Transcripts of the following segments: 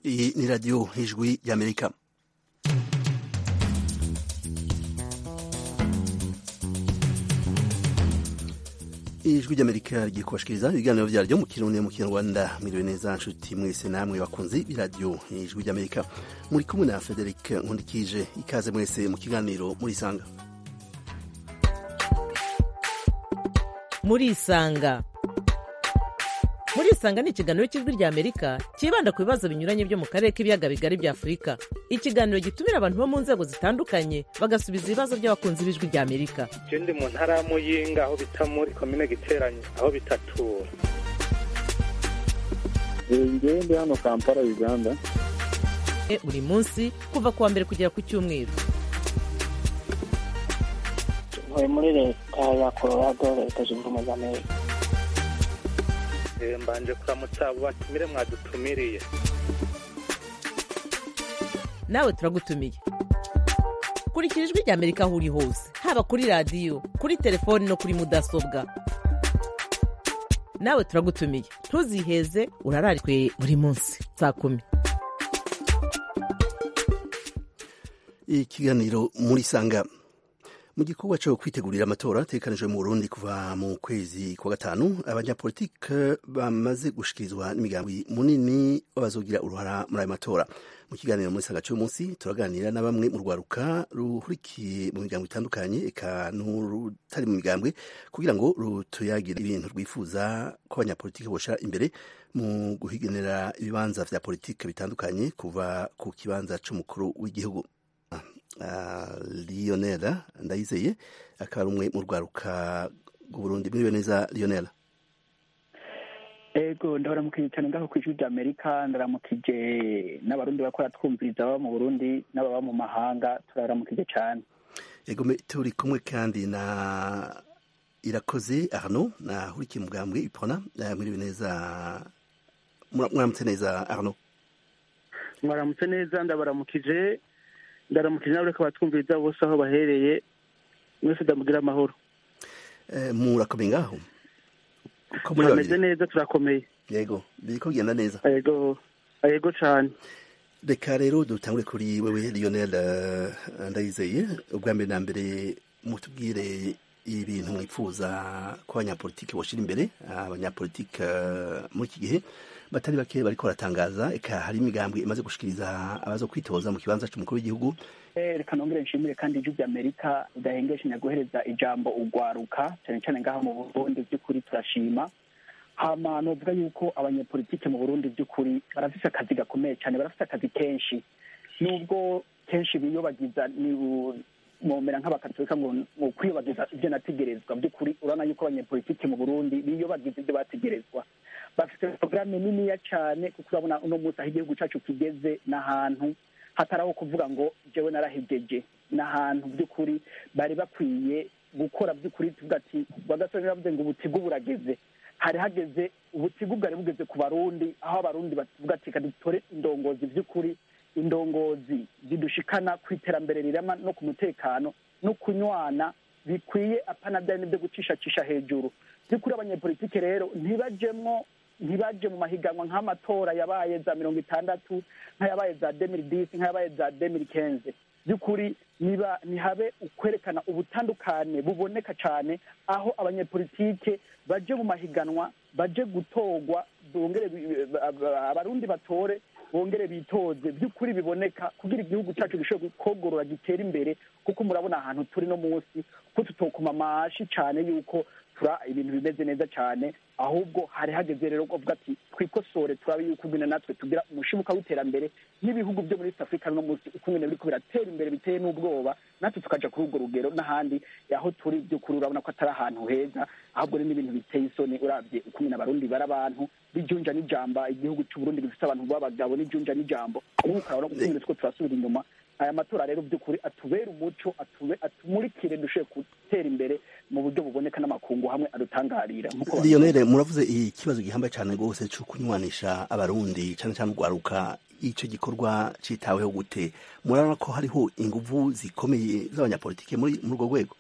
Iyi ni radiyo ijwi y'amerika ijwi ry'amerika rigiye kubashikiriza ibiganiro vyaryo mu kirundi mu kinyarwanda mwiriwe neza nshuti mwese namwe bakunzi b'iradiyo ijwi ry'amerika muri kumwe na frederic nkundikije ikaze mwese mu kiganiro murisanga murisanga murisanga ni ikiganiro cy'ijwi rya amerika cyibanda ku bibazo binyuranye byo mu karere k'ibiyaga bigari bya afurika ikiganiro gitumira abantu bo mu nzego zitandukanye bagasubiza ibibazo by'abakunzi b'ijwi rya amerika je ndi mu ntara ya muyinga aho bita muri komine giteranye aho bitatura ngewe ndi hano kampala uganda E, buri munsi kuva ku wa mbere kugera ku cyumweru ntuye muri leta ya colorado leta zunze ubumwe za amerika Eh, mbanje kuramutsa abo batumire mwadutumiriye nawe turagutumiye kurikira ijwi rya amerika aho uri hose haba kuri radiyo kuri telefoni no kuri mudasobwa nawe turagutumiye ntuziheze urararikwe buri munsi saa kumi ikiganiro murisanga mu gikorwa cyo kwitegurira amatora ategekanijwe mu burundi kuva mu kwezi kwa gatanu abanyapolitike bamaze gushikirizwa n'imigambi munini bazogira uruhara muri ayo matora mu kiganiro muri sanga cy'uyu munsi turaganira na bamwe mu rwaruka ruhurikiye mu migambo itandukanye eka n'urutari mu migambwe kugira ngo rutuyagire ibintu rwifuza ko abanyapolitike boshira imbere mu guhiganira ibibanza vya politike bitandukanye kuva ku kibanza c'umukuru w'igihugu uh, Lionel Ndayizeye akaba ari umwe mu rwaruka rw'Uburundi mwiriwe neza Lionel ego ndabaramukije cyane ngaho ku ijwi rya amerika ndaramukije n'abarundi bakora twumviriza baba mu burundi n'ababa mu mahanga turaramukije cyane yego me- turi kumwe kandi na irakoze Arnaud na hurikiye mugambwe ipona uh, mwiriwe neza Mura- muramutse neza Arnaud mwaramutse neza ndabaramukije ndaramukije nawe reka batwumviriza bose aho bahereye mwese ndamugira amahoro Eh, murakomeye ngaho uko muri turameze babiri neza turakomeye yego biriko bigenda neza yego yego cyane reka rero dutangure kuri wewe Lionel eh, Ndayizeye ubwa mbere na mbere mutubwire ibintu mwifuza ko abanyapolitike boshira imbere abanyapolitike eh, muri iki gihe batari bake bariko baratangaza eka hari imigambwe imaze gushikiriza abazo kwitoza mu kibanza c'umukuru w'igihugu Eh, reka nongere nshimire kandi ijwi rya amerika ridahengeshe guhereza ijambo ugwaruka cyane cyane ngaha mu burundi by'ukuri turashima hama novuga yuko abanyepolitike mu burundi by'ukuri barafise akazi gakomeye cyane barafise akazi kenshi nubwo kenshi biyobagiza ni momera nk'abakatolika ngo mu kwiyobagiza ibyo nategerezwa by'ukuri urabona yuko abanyepolitike mu burundi biyobagiza ibyo bategerezwa bafite porogaramu niniya cyane kuko urabona uno munsi aho igihugu cyacu kigeze n'ahantu hatari aho kuvuga ngo jewe narahegeje n'ahantu by'ukuri bari bakwiye gukora by'ukuri tuvuga ati bagasore baravuze ngo ubutigu burageze hari hageze ubutigu bwari bugeze ku barundi aho abarundi bavuga ati reka dutore indongozi by'ukuri indongozi zidushikana ku iterambere rirama no ku mutekano no kunywana bikwiye apana byari n'ibyo gucishacisha hejuru by'ukuri abanyepolitike rero ntibajemwo ntibaje mu mahiganwa nk'amatora yabaye za mirongo itandatu nk'ayabaye za demiri disi nk'ayabaye za demiri kenze by'ukuri niba ntihabe ukwerekana ubutandukane buboneka cyane aho abanyepolitike baje mu mahiganwa baje gutorwa bongere bi- ba- abarundi batore bongere bitoze by'ukuri biboneka kugira igihugu cyacu gishobore kogorora gitera imbere kuko murabona ahantu turi no munsi ko tutokuma amashi cyane yuko tura ibintu bimeze neza cyane ahubwo hari hageze rero kuvuga ati twikosore turabe yuko ubwene natwe tugira umushibuka w'iterambere n'ibihugu byo muri east africa no munsi uko ibintu biriko biratera imbere biteye n'ubwoba natwe tukaja kuri urwo rugero n'ahandi aho turi by'ukuri urabona ko atari ahantu heza ahubwo ni n'ibintu biteye isoni urabye uko nyine abarundi bari abantu bijunja n'ijamba igihugu c'uburundi gifite abantu b'abagabo n'ijunja n'ijambo ubu ukabona ko uko turasubira inyuma aya matora rero by'ukuri atubere umuco atube atumurikire dushobore gutera imbere mu buryo buboneka n'amakungu hamwe adutangarira nk'uko Lionel muravuze ikibazo gihambaye cyane rwose cyo kunywanisha abarundi cyane cyane urwaruka ico gikorwa citaweho gute murabona ko hariho inguvu zikomeye z'abanyapolitike muri muri urwo rwego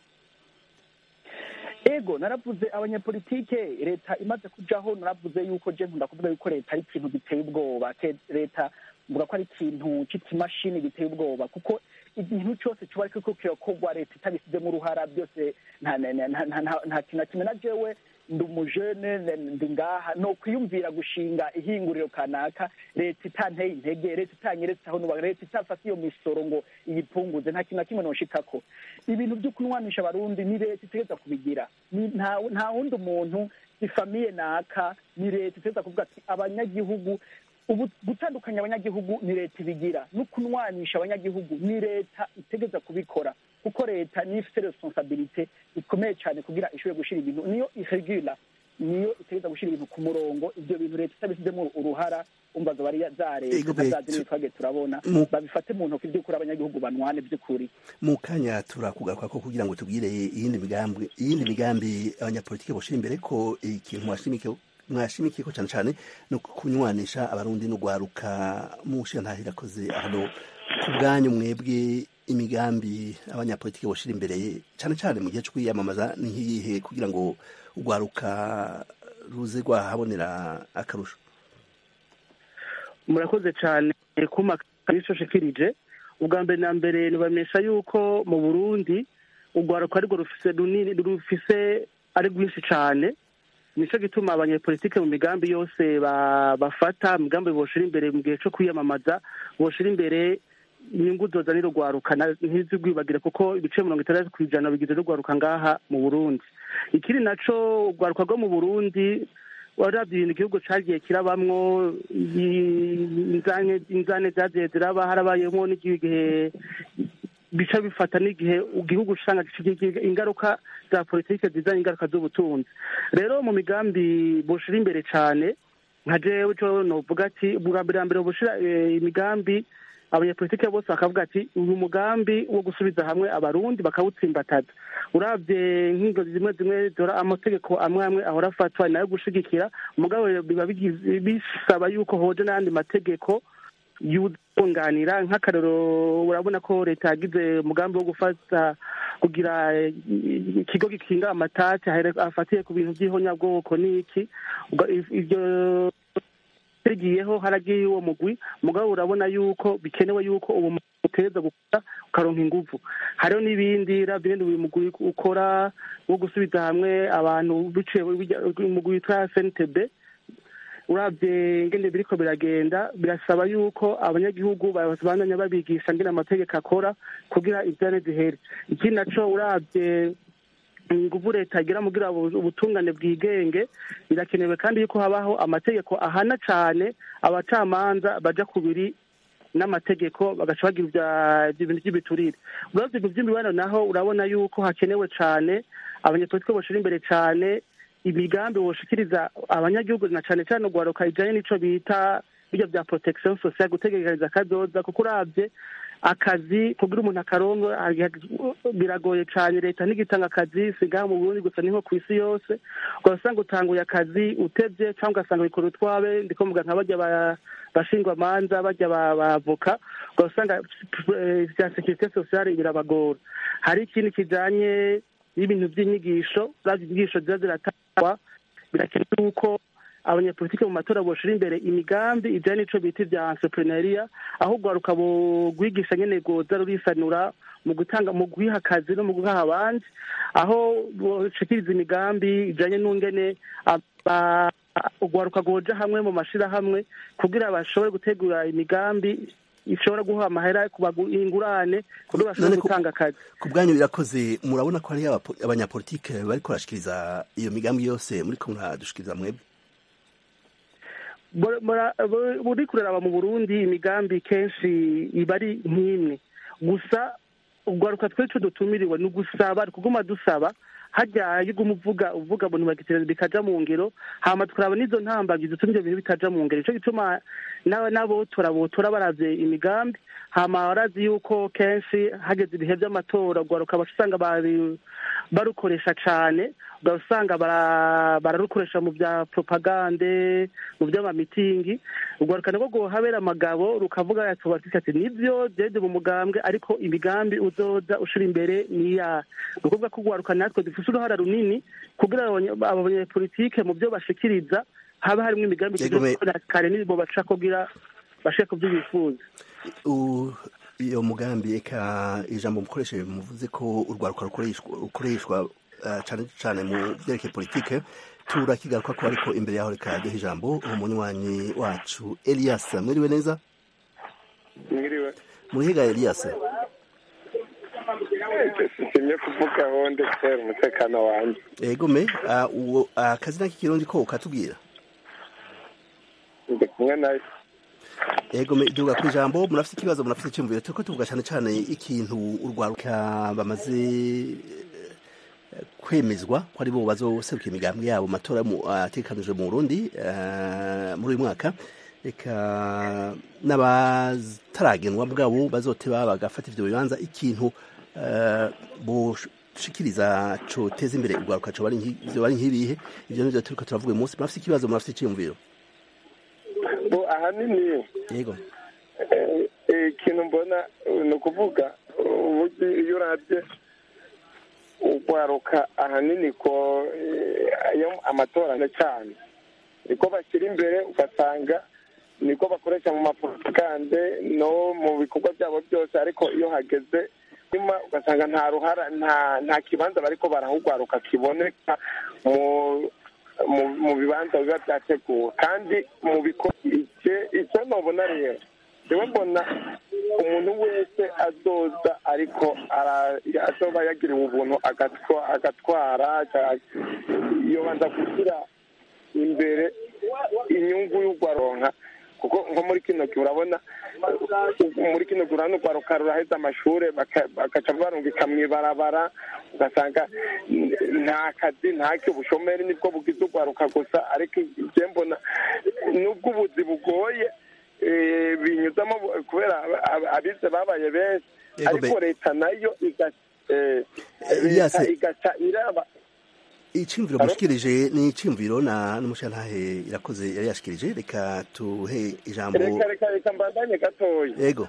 ego naravuze abanyepolitike leta imaze kujaho naravuze yuko je nkunda kuvuga yuko leta ari ikintu giteye ubwoba Ke- leta mvuga ko ari ikintu c'ikimashini giteye ubwoba kuko ikintu cyose kiba ariko kirakorwa leta itabisizemo uruhara byose nta nta- nta- nta- nta- nta kintu na kimwe na jewe ndi umujene ndi ngaha ni ukwiyumvira gushinga ihinguriro kanaka leta itanteye intege leta itanyeretse aho nuba leta itafata iyo misoro ngo iyipunguze nta kintu na kimwe noshikako ibintu byo kunywanisha abarundi ni leta itegereza kubigira Ni- nta nta wundi muntu ifamiye naka ni leta itegereza kuvuga ati abanyagihugu ubu gutandukanya abanyagihugu ni leta ibigira no kunwanisha abanyagihugu ni leta itegeza kubikora kuko leta niyo ifite responsabilite ikomeye cyane kugira ishobore gushyira ibintu niyo iregula niyo itegeza gushyira ibintu ku murongo ibyo bintu leta itabisizemo uruhara umva zoba ari za Ego, leta za bet- zimwe twagiye turabona Mu- babifate mu ntoki by'ukuri abanyagihugu banwane by'ukuri mu kanya turakugaruka ko kugira ngo tubwire iyindi migambi iyindi migambi abanyapolitike boshira imbere ko ikintu mwashimike mwashimikiye ko cyane cyane no kunywanisha abarundi no gwaruka mushiya ntahirakoze hano ku bwanyu mwebwe imigambi abanyapolitike boshira imbere cyane cyane mu gihe cyo kwiyamamaza ni nk'iyihe kugira ngo ugwaruka ruze rwahabonera akarusho murakoze cyane kuma shikirije ubwa mbere na mbere nibamesha yuko mu burundi urwaruka arirwo rufise runini rufise ari rwinshi cyane nicyo gituma abanyepolitike mu migambi yose ba- bafata imigambi boshira imbere mu gihe cyo kwiyamamaza boshira imbere inyungu zozanira urwaruka na- ntizigwibagire kuko ibice mirongo itandatu ku ijana bigize n'urwaruka ngaha mu burundi ikindi naco urwaruka rwo mu burundi warabye ibintu igihugu cagiye kirabamwo i- inzane inzane zagiye ziraba harabayemo n'igihe bica bifata n'igihe igihugu usanga kigira ingaruka za politike zizana ingaruka z'ubutunzi rero mu migambi bushira imbere cane nka jewe ico novuga ati ubwa mbere na mbere bushira eh, imigambi abanyepolitike bose bakavuga ati uyu mugambi wo gusubiza hamwe abarundi bakawutsimbataza uravye nk'ingo zimwe zimwe zora amategeko amwe amwe ahora afatwa nayo gushigikira umugabo biba bigize- bisaba yuko hoje n'ayandi mategeko yunganira nk'akarero urabona ko leta yagize umugambi wo gufata kugira eh, ikigo gikinga amatati ahere- afatiye ku bintu by'ihonyabwoko n'iki Ubwo if- ivyo rigiyeho haragiye uwo mugwi mugabo urabona yuko bikenewe yuko uwo mugwi uteza gukora ukaronka inguvu hariho n'ibindi ravye ibindi uyu mugwi ukora wo gusubiza hamwe abantu biciye umugwi witwa snitb uravye ngene biriko biragenda birasaba yuko abanyagihugu babandanya babigisha ngene amategeko akora kugira ivyane zihere ikindi naco uravye inguvu leta igira mugira ubu- ubutungane bwigenge birakenewe kandi yuko habaho amategeko ahana cane abacamanza baja kubiri n'amategeko bagaca bagira ibya- ibintu by'ibiturire uravye ibintu by'imibano naho urabona yuko hakenewe cane abanyepolitike boshira imbere cane imigambi boshikiriza abanyagihugu na cane cane urwaruka ijanye n'ico bita birya bya protection sociale gutegekaniza akazoza kuko uravye akazi kugira umuntu akarongo biragoye cane leta ntigitanga akazi sigaha mu burundi gusa niho ku isi yose ugasanga utanguye akazi utevye cyangwa ugasanga bikora utwabe ndiko mvuga nka barya ba- bashingwamanza barya ba- bavoka ugasanga eh, vya securite sociale birabagora hari ikindi kijanye n'ibintu by'inyigisho zavyo inyigisho ziba ziratangwa birakenewe yuko abanyepolitike mu matora boshira imbere imigambi ijanye n'ico bita ivya entrepreneuria aho urwaruka rwigisha nyene rwoza rurisanura mu gutanga mu guha akazi no mu guha abandi aho boshikiriza imigambi ijanye n'ungene aba- urwaruka rwoja hamwe mu mashirahamwe kugira bashobore gutegura imigambi ishobora guha amahera kubagu- ingurane kugira bashobore None ku- gutanga akazi ku bwanyu birakoze murabona ko hariyo abapo- abanyapolitike bariko barashikiriza iyo migambi yose muriko muradushikiriza mwebwe Bora- bora- buri- buri kuraraba mu burundi imigambi kenshi iba ari nk'imwe gusa urwaruka twese dutumiriwe ni ugusaba kuguma dusaba hajya yuguma uvuga uvuga ngo ntibagitereza bikaja mu ngero hama tukaraba n'izo ntambagi zituma ivyo bintu bitaja mu ngero ico gituma na- n'abotora botora baravye imigambi hama barazi yuko kenshi hageze ibihe vy'amatora urwaruka baca usanga bari- barukoresha cane ugasanga bara- bararukoresha mu vya propagande mu vy'amamitingi urwaruka nabwo rwohabera amagabo rukavuga atubatise ati nivyo jede mu mugambwe ariko imigambi uzoza ushira imbere niya ni ukuvuga ko urwaruka natwe dufise uruhara runini kugira abanye- abo banyepolitike mu vyo bashikiriza haba harimwo imigambi Yego, me- tugira kare nibo baca kugira bashike ku byo bifuza U- iyo mugambi eka ijambo mukoresheje muvuze ko urwaruka rukoreshwa rukoreshwa eh, cane cane mu vyerekeye politike turakigaruka ko ariko imbere yaho reka duhe ijambo umunywanyi wacu elias mwiriwe neza mwiriwe murihiga elias simye kuvugaho ndetse umutekano wanjye egome ah, uwo akazina k'ikirundi ko ukatubwira ndi kumwe nayo egome duga ku ijambo murafite ikibazo murafite icyumviro turiko tuvuga cane cane ikintu urwaruka bamaze eh, kwemezwa ko ari bo bazoserukira imigambi yabo mu matora mu- ategekanijwe mu Burundi eh, muri uyu mwaka eka n'abataragenwa bwabo bazoteba bagafata ivyo bibanza ikintu eh, boshikiriza coteza imbere urwaruka coba ari nki- vyoba ari nk'ibihe ivyo nivyo turiko turavuga uyu munsi murafite ikibazo murafite iciyumviro bo ahanini yego eh, eh, ikintu mbona eh, ni ukuvuga uburyo iyo urabye urwaruka ahanini ko eh, ayo amatora na cyane niko bashyira imbere ugasanga niko bakoresha mu mapropagande no mu bikorwa byabo byose ariko iyo hageze nyuma ugasanga nta ruhara nta nta kibanza bariko barahugwaruka kiboneka mu mu mu bibanza biba byateguwe kandi mu bikorwa icyo nobona rero jewe mbona umuntu wese azoza ariko ara- azoba yagiriwe ubuntu agatwa- agatwara ca- yobanza gushyira imbere inyungu y'urwaronka kuko nko muri kino gihe urabona muri kino gihe urabona urwaruka ruraheza amashuri baka- bagaca barungika mu ibarabara ugasanga nta kazi ntacyo ubushomeri nibwo bugize urwaruka gusa ariko ibyo mbona nubwo ubuzi bugoye eh, binyuzamo bu- kubera aba- aba- abize babaye benshi Yego, ariko be- leta nayo iga- eh, Elias, leta igaca iraba iciyumviro Alo? mushikirije ni iciyumviro na n'umushantahe irakoze yari yashikirije reka tuhe ijambo reka reka reka mbandanye gatoya yego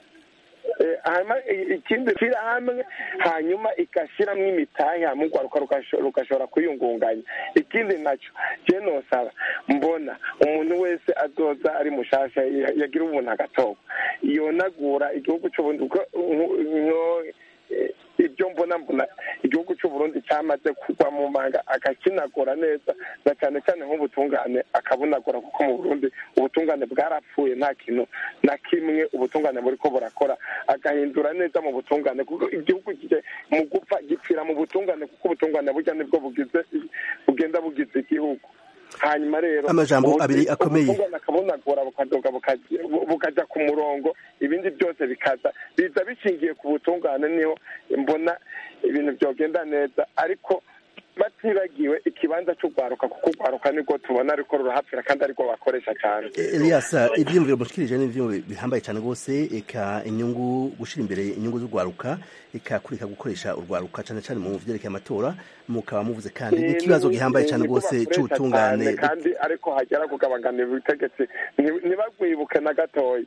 Eh, hanyuma i- ikindi shyira hamwe hanyuma igashyiramo imitahe hamwe urwaruka rugasho- rugashobora kwiyungunganya ikindi nacyo je nosaba mbona umuntu wese azoza ari mushasha ya- yagira ubuntu agatorwa yonagura igihugu c'uburundi kuko nko- nko- eh, ibyo mbona mbona igihugu c'uburundi cyamaze kugwa mu manga agakinagura neza na cyane cyane nk'ubutungane akabunagura kuko mu burundi ubutungane bwarapfuye nta kintu na kimwe ubutungane buriko burakora agahindura neza mu butungane kuko igihugu kije mu gupfa gipfira mu butungane kuko ubutungane burya nibwo bugize bugenda bugize igihugu hanyuma rero Amajambo ubu- abiri akomeye. ubutungane akabunagura bukadoga bukaja- bu- bukaja ku murongo ibindi byose bikaza biza bishingiye ku butungane niho mbona ibintu byogenda neza ariko batibagiwe ikibanza cy'urwaruka kuko urwaruka nibwo tubona ariko rurahapfira kandi ariko bakoresha cyane Elias ivyiyumviro mushikirije ni ivyiyumviro bihambaye cyane rwose eka inyungu gushira imbere inyungu z'urwaruka eka kureka gukoresha urwaruka cyane cyane mu vyerekeye amatora mukaba muvuze kandi Ni- n'ikibazo ni- gihambaye ni- cyane niko rwose bakoresha c'ubutungane cyane, kandi ariko hagera kugabanganira ubutegetsi nti- ntibagwibuke na gatoya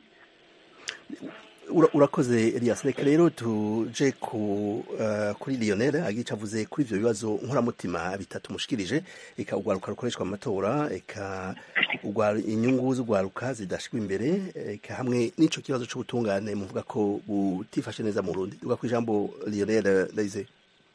Ura- urakoze Elias reka rero tuje ku uh, kuri Lionel agica avuze kuri ivyo bibazo nkuramutima bitatu mushikirije eka urwaruka rukoreshwa mu matora eka urwa inyungu z'urwaruka zidashikwa imbere eka hamwe n'ico kibazo c'ubutungane muvuga ko butifashe neza mu Burundi uga ku ijambo Lionel Daisy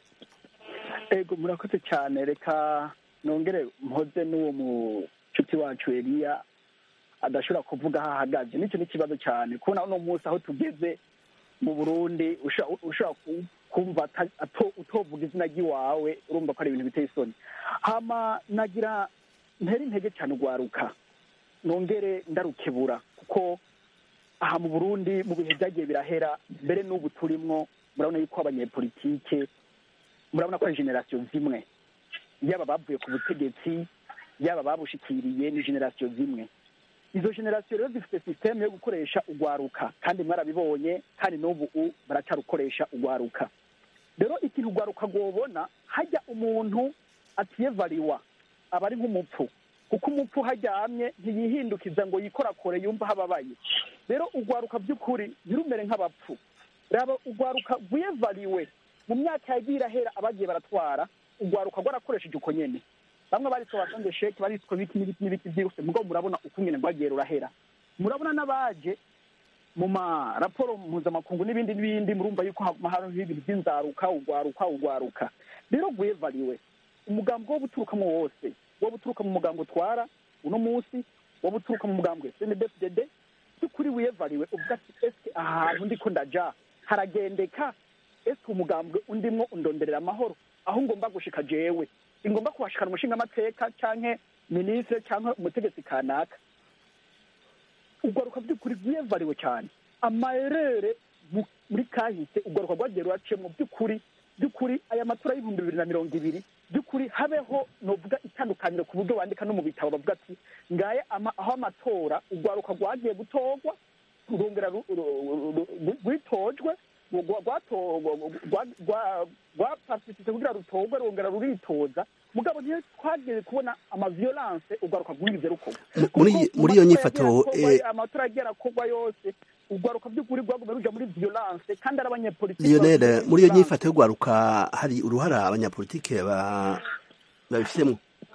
ego murakoze cyane reka nongere mpoze n'uwo mucuti wacu eliya adashobora kuvuga aho ahagaze nicyo ni ikibazo cyane kubona uno munsi aho tugeze mu burundi usha- ushobora ku- kumva ata- ato- utovuga izina ry'iwawe urumva ko ari ibintu biteye isoni hama nagira ntere intege cyane urwaruka nongere ndarukebura kuko aha mu burundi mu bihe byagiye birahera mbere n'ubu turimwo murabona yuko abanyepolitike murabona ko ari generasiyo zimwe yaba bavuye ku butegetsi yaba babushikiriye ni generasiyo zimwe izo generasiyo rero zifite sisiteme yo gukoresha urwaruka kandi mwarabibonye kandi n'ubu u- baracyarukoresha urwaruka rero ikintu urwaruka rwobona hajya umuntu atiyevariwa aba ari nk'umupfu kuko umupfu haryamye ntiyihindukiza ngo yikorakore yumva hababaye rero urwaruka by'ukuri ntirumere nk'abapfu raba urwaruka rwiyevariwe mu myaka yagiye irahera abagiye baratwara urwaruka rwarakoresheje uko nyene bamwe baritwa basonge sheke baritwa biki n'ibiti n'ibiti byihuse mugabo murabona uko nyene rwagiye rurahera murabona n'abaje mu maraporo mpuzamakungu n'ibindi n'ibindi murumva yuko haba hariho ibintu by'inzaruka ugwaruka ugwaruka rero gwevariwe umugambi wo guturukamo wose wo guturuka mu mugambi utwara uno munsi wo guturuka mu mugambi snbfdd by'ukuri wiyevariwe uvuga ati eske ahantu ndiko ndaja haragendeka eske umugambwe undimwo undonderera amahoro aho ngomba gushika jewe ingomba kuhashikana umushingamateka canke minisitiri canke umutegetsi kanaka ugaruka by'ukuri rwiyevariwe cyane amayerere mu- muri kahise ugaruka rwagiye ruraciyemo by'ukuri by'ukuri aya matora y'ibihumbi bibiri na mirongo ibiri by'ukuri habeho novuga itandukaniro ku buryo bandika no mu bitabo bavuga ati ngaye ama- aho amatora urwaruka rwagiye gutorwa rurongera ru- ru- ru- ru- rwitojwe rwa- rwato- rwa- rwa- rwapartisite kugira rutorwe rwongera ruritoza mugabo niyo twagiye kubona amaviolence urwaruka rwigize rukorwa muri Kuko muri iyo mu matora nyifato yagiye akorwa, eh, amatora yagiye arakorwa yose urwaruka by'ukuri rwagumye ruja muri violence kandi ari abanyepolitiki Lionel bavuye muri iyo violence. nyifato yo gwaruka hari uruhara abanyapolitike ba babifitemo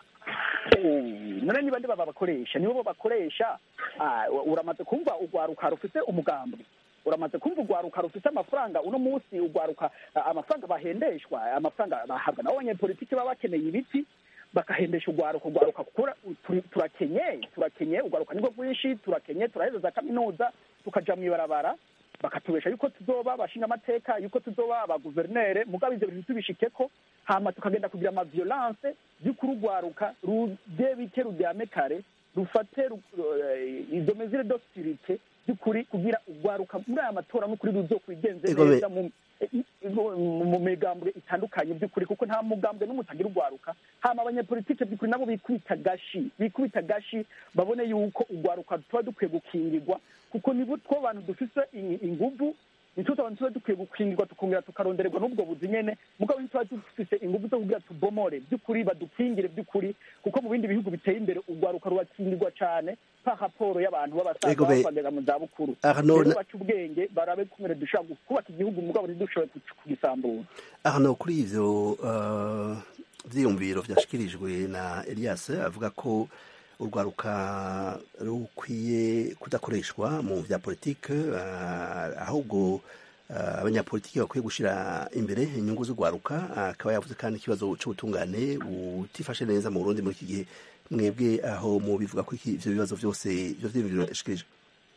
none niba ndi baba bakoresha nibo bo bakoresha ah, uramaze kumva urwaruka rufite umugambi uramaze kumva urwaruka rufite amafaranga uno munsi urwaruka ah, amafaranga bahendeshwa amafaranga bahabwa nabo abanyepolitiki baba bakeneye ibiti bakahendesha urwaruka urwaruka kukura turi- turakenye turakenye urwaruka nibwo rwinshi turakenye turaheza za kaminuza tukaja mw'ibarabara bakatubesha yuko tuzoba abashinga amateka yuko tuzoba abaguverinere mugabo ivyo bintu tubishikeko hama tukagenda kugira amaviolence by'ukuri urwaruka ruje bike ruryame kare rufate ru- eh, izo mesure d'austerite by'ukuri kugira urwaruka muri aya matora n'ukuri ruzokwigenze Ego be- neza mu mu- mu migambwe itandukanye by'ukuri kuko nta mugambwe n'umwe utagira urwaruka hama abanyepolitike by'ukuri nabo bikubita gashi bikubita gashi babone yuko urwaruka tuba dukwiye gukingirwa kuko nibo two bantu dufise in- inguvu nico abantu tuba dukwiye gukingirwa tukongera tukarondererwa n'ubwo buzi nyene mugabo ntituba dufise inguvu zo kugira tubomore by'ukuri badukingire by'ukuri kuko mu bindi bihugu biteye imbere urwaruka rurakingirwa cane pa raporo y'abantu b'abasaza Ego be- bakagera mu zabukuru Arnaud, rero na- baca ubwenge barabe kumere dushobora kubaka igihugu mugabo ntidushoboye ku- kugisambura hano kuri ivyo uh, vyiyumviro vyashikirijwe na Elias avuga ko urwaruka rukwiye kudakoreshwa mu vya politike uh, ahubwo uh, abanyapolitiki bakwiye gushira imbere inyungu z'urwaruka akaba yavuze kandi ikibazo c'ubutungane butifashe neza mu Burundi muri iki gihe mwebwe aho mu bivuga ko iki- ivyo bibazo vyose ivyo vyiyumviro yashikirije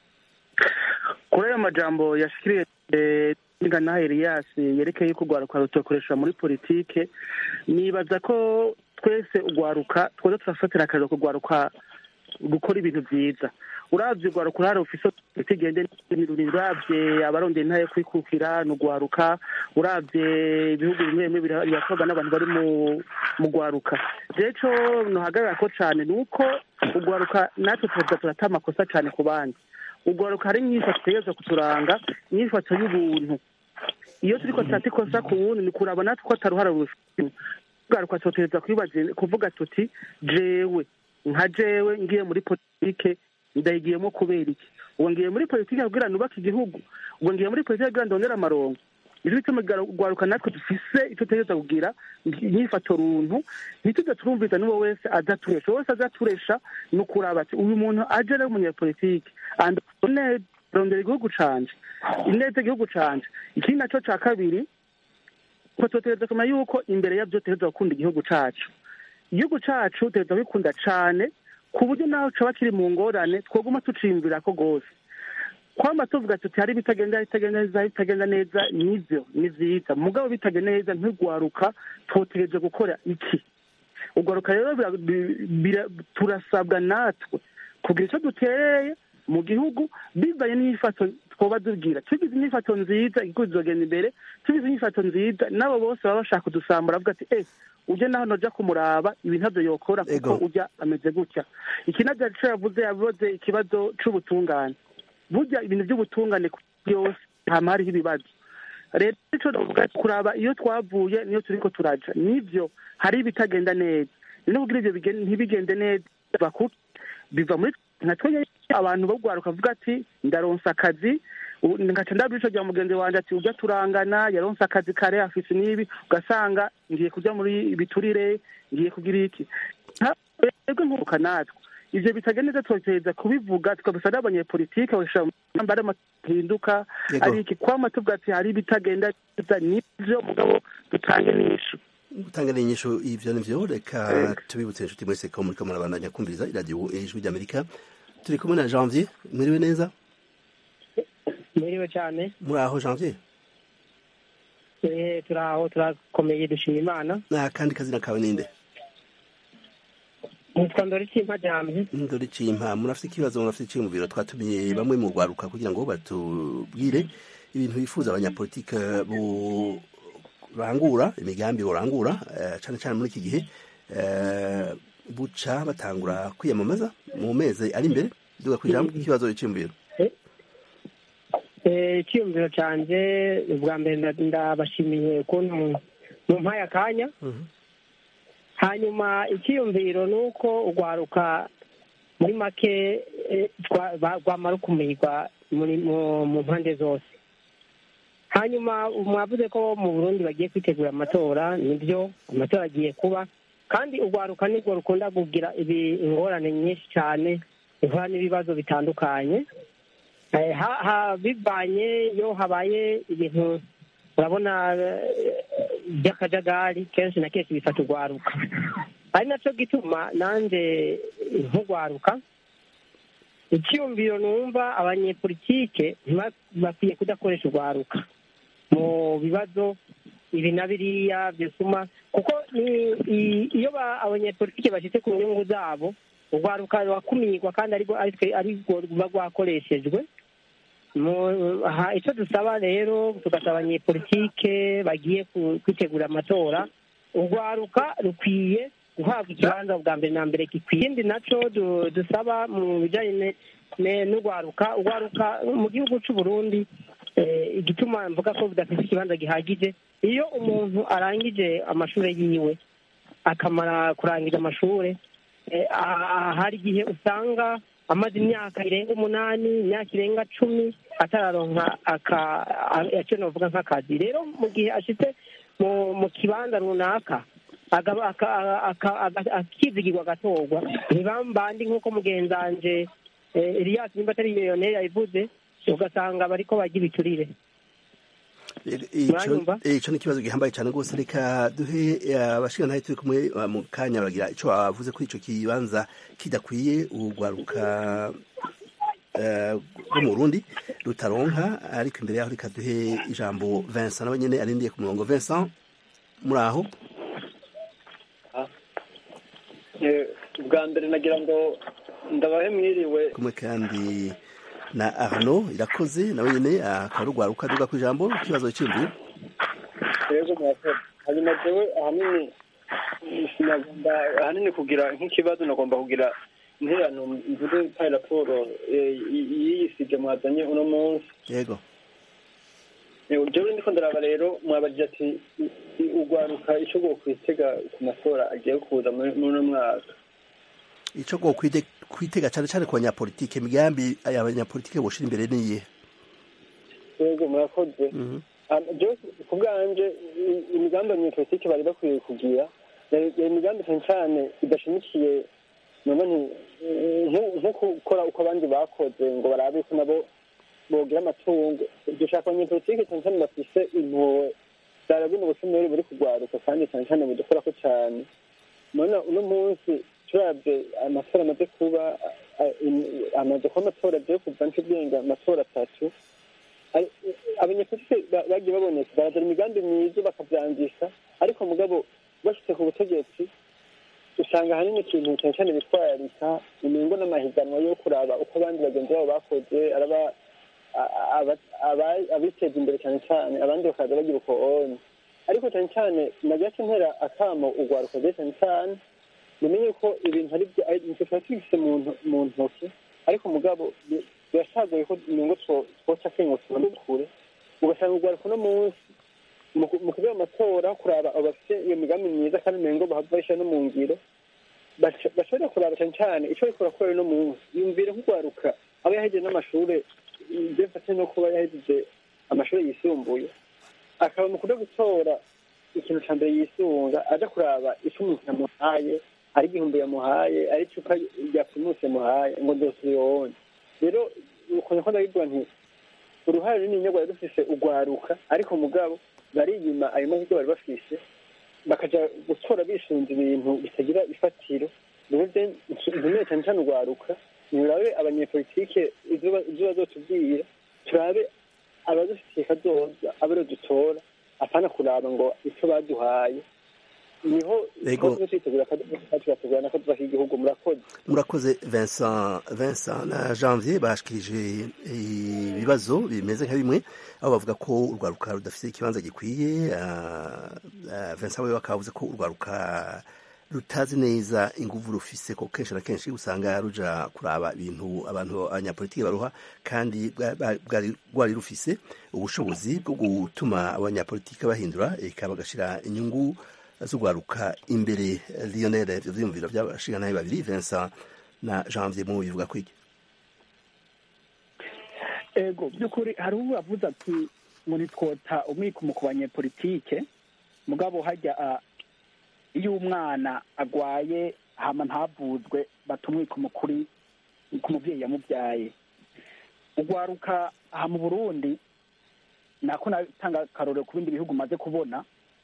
kuri ayo majambo yashikiriye niga na Elias yerekeye ko urwaruka rutokoresha muri politike nibaza ko twese urwaruka twoza turafatira akarero kurwaruka gukora ibintu byiza uravye urwaruka urahari ufise itigende uravye abarondera intara yo kwikukira ni urwaruka uravye ibihugu bimwe bimwe bira- birakorwa n'abantu bari mu mu rwaruka rero ico nohagarara ko cane ni uko urwaruka natwe tuza turata amakosa cane ku bandi urwaruka hari imyifato itegerezwa kuturanga imyifato y'ubuntu iyo turiko turata ikosa ku wundi ni kuraba natwe ko ataruhara rufite urwaruka tutegerezwa kwibaza kuvuga tuti jewe nka jewe ngiye muri politike ndayigiyemo kubera iki ubu ngiye muri politike kugira nubake igihugu ubu ngiye muri politike kugira ndondere amarongo nicyo bituma urwaruka natwe dufise icyo tutegereza kugira imyifato runtu ntituze turumviza n'uwo wese azaturesha uwo wese azaturesha ni ukuraba ati uyu muntu aje ari umunyapolitike rondera igihugu canje ineza igihugu canje ikindi naco ca kabiri ko tutegereza kumenya yuko imbere yavyo tutegereza gukunda igihugu cacu igihugu cacu tutegereza kwikunda cane ku buryo naho caba kiri mu ngorane twoguma tuciyumvirako rwose kwama tuvuga tuti hari ibitagenda bitagenda neza bitagenda neza nivyo ni vyiza mugabo bitagenda neza ntigwaruka twotegereje gukora iki ugwaruka rero turasabwa natwe kugira ico dutereye mu gihugu bivanye n'inyifato twoba tugira tugize inyifato nziza igihugu kizogenda imbere tugize inyifato nziza n'abo bose baba bashaka kudusambura bavuga ati eh uje naho noja kumuraba ibi ntavyo yokora kuko ujya ameze gutya iki navyo yaco yavuze yavuze ikibazo c'ubutungane burya ibintu by'ubutungane yose hama hariho ibibazo rero ico novuga kuraba iyo twavuye niyo turiko turaja nivyo hari ibitagenda neza no kugira ivyo ntibigende neza biva kuki biva muri nka twenya abantu bagwaruka avuga ati ndaronsa akazi ngaca ndabura ico rya mugenzi wanje ati ujya turangana yaronse akazi kare afise n'ibi ugasanga ngiye kuja muri biturire ngiye kugira iki twebwe nkuruka natwe ivyo bitagenda neza tugerageza kubivuga tukabisa n'abanyepolitike bagashyira mu ngamba ari amahinduka Yego. ari iki kwama tuvuga ati hari ibitagenda neza nivyo mugabo dutange n'inyishu gutanga n'inyishu ivyo nivyo reka tubibutse inshuti mwese ko muriko murabandanya kumviriza iradiyo ijwi ry'amerika turi kumwe na janvier mwiriwe neza mwiriwe cyane muri aho janvier eh turaho turakomeye dushima imana na kandi kazina kawe ninde nitwa ndoriki mpajamye ndori cimpa murafite ikibazo murafite iciyumviro twatumiye bamwe mu rwaruka kugira ngo batubwire ibintu bifuza abanyapolitike burangura imigambi burangura eh, cane cane muri iki gihe eh, buca batangura kwiyamamaza mu mezi ari imbere duga kwijambo ikibazo iciyumviro eh icyiyumviro cyanjye ubwa mbere nda- ndabashimiye ukuntu mumpaye akanya hanyuma icyiyumviro ni uko urwaruka muri make eh, twa- ba- rwamara ukumirwa muri mu mu mpande zose hanyuma mwavuze ko mu burundi bagiye kwitegura amatora nibyo amatora agiye kuba kandi urwaruka nirwo rukunda kugira ibi ingorane nyinshi cyane ihura n'ibibazo bitandukanye Eh, ha- ha- bivanye iyo habaye ibintu urabona eh, by'akajagari kenshi na kenshi bifata urwaruka ari nacyo gituma nanjye nk'urwaruka icyumviro numva abanyepolitike ntiba- bakwiye kudakoresha urwaruka mu bibazo ibi na biriya byosuma kuko ni- i- iyo ba- abanyepolitike bashyitse ku nyungu zabo urwaruka rurakumirwa kandi arirwo aritwe- arirwo ruba rwakoreshejwe Mu- aha, icyo dusaba rero tugasaba abanyepolitike bagiye ku- kwitegura amatora urwaruka rukwiye guhabwa ikibanza bwa mbere na mbere gikwiye ikindi nacyo du- dusaba mu bijyanye ne- ne- n'urwaruka urwaruka mu gihugu cy'u Burundi eh, igituma mvuga ko budafite ikibanza gihagije iyo umuntu arangije amashuri yiwe akamara kurangiza amashuri eh, ah- ah- hari igihe usanga amaze imyaka irenga umunani imyaka irenga cumi atararonka aka- a- icyo navuga nk'akazi rero mu gihe ashitse mu mu kibanza runaka agaba- aka- aka- aka- akizigirwa agatorwa ntibambandi nk'uko mugenzanje eh, Elias nimba atari miliyoneri yabivuze ugasanga bariko barya ibiturire ico Mwanyumva? eh, ico ni ikibazo gihambaye cyane rwose reka duhe eh, abashingantahe turi kumwe eh, mu kanya baragira ico bavuze kuri ico kibanza kidakwiye urwaruka eh, rwo mu Burundi rutaronka ariko imbere yaho reka duhe ijambo Vincent nawe nyene arindiye ku murongo Vincent muri aho bwa mbere nagira ngo ndabahe mwiriwe kumwe kandi na Arnaud irakoze nawe nyene akaba ari urwaruka duga ku ijambo ikibazo cy'imviro rero murakoze hanyuma jewe ahanini sinagomba ahanini kugira nk'ikibazo nagomba kugira interano mvuge payi raporo eh, y- y'iyi sije mwazanye uno munsi yego Eh, jewe ndiko ndaraba rero mwabajije ati i- i- urwaruka ico rwokwitega ku matora agiye kuza muri muri uno mwaka ico go kwite kwitega cyane cyane ku banyapolitike imigambi abanyapolitike boshira imbere niye yego murakoze Mhm. Um, jewe ku bwanje i- imigambi abanyepolitike bari bakwiye kugira yari yari imigambi cyane cyane idashimikiye none nti nko- nko gukora uko abandi bakoze ngo barabe ko nabo bogira amatungo dushaka abanyepolitike cyane cyane bafise impuhwe zara buno bushomeri buri kugwaruka kandi cyane cyane budukorako cyane none uno munsi turabye amatora amaze kuba a- im- amaze kuba amatora agiye kuva ncubwenge amatora atatu ari- abanyepolitike ba- bagiye baboneka barazana imigambi myiza bakavyangisha ariko mugabo bashitse ku butegetsi usanga ahanini ikintu cyane cyane bitwararika imingo n'amahiganwa yo kuraba uko abandi bagenzi babo bakoze araba a- aba- aba- abiteza imbere cyane cyane abandi bakaza bagira uko onye ariko cyane cyane nagace ntera akamo urwaruka rwe cyane cyane mumenye ko ibintu ari byo ari- nitwe tuba tubifise mu nto- mu ntoki ariko mugabo bi- birashagoye ko inyungu two- twoca kengo tubone kure ugasanga urwaruka uno munsi mu ku- mu kugira amatora kuraba abo bafite iyo migambi myiza kandi umengo bahava bashyira no mu ngiro baca- bashobora kuraba cyane cyane icyo bariko barakora uno munsi yumvire nk'urwaruka aba yahejeje n'amashuri ibyo mfate no kuba yahejeje amashuri yisumbuye akaba mu kuja gutora ikintu ca mbere yisunga aja kuraba ico umuntu yamuhaye ari igihumbi yamuhaye ari icupa rya primus yamuhaye ngo ndosiyone rero ukuntu ko ndabivuga nti uruhare runini rwari rufise urwaruka ariko mugabo bariyima ayo mahirwe bari bafise bakaja gutora bisunze ibintu bitagira ifatiro bivuze ntumeye cyane cyane urwaruka nirabe abanyepolitike ibyo bazotubwira turabe abadufitiye kazoza abero dutora apana kuraba ngo icyo baduhaye niho twitegura tugategura nako tuva igihugu murakoze murakoze Vincent Vincent na Janvier bashikirije ibibazo bimeze nka bimwe aho bavuga ko urwaruka rudafite ikibanza gikwiye Vincent we bakavuze ko urwaruka rutazi neza inguvu rufise ko kenshi na kenshi usanga ruja kuraba ibintu abantu abanyapolitiki baruha kandi rwari rufise ubushobozi bwo gutuma abanyapolitiki bahindura eka bagashira inyungu z'urwaruka imbere Lionel ivyo vyiyumviro vy'abashinganaye babiri Vincent na Janvier mu bivuga kwiki ego by'ukuri hari ubu avuze ati ngo nitwota umwikumo ku banyepolitike mugabo hajya iyo umwana agwaye hama ntavuzwe batumwikumo kuri ku mubyeyi yamubyaye ugwaruka aha mu burundi nako natanga akarorero ku bindi bihugu maze kubona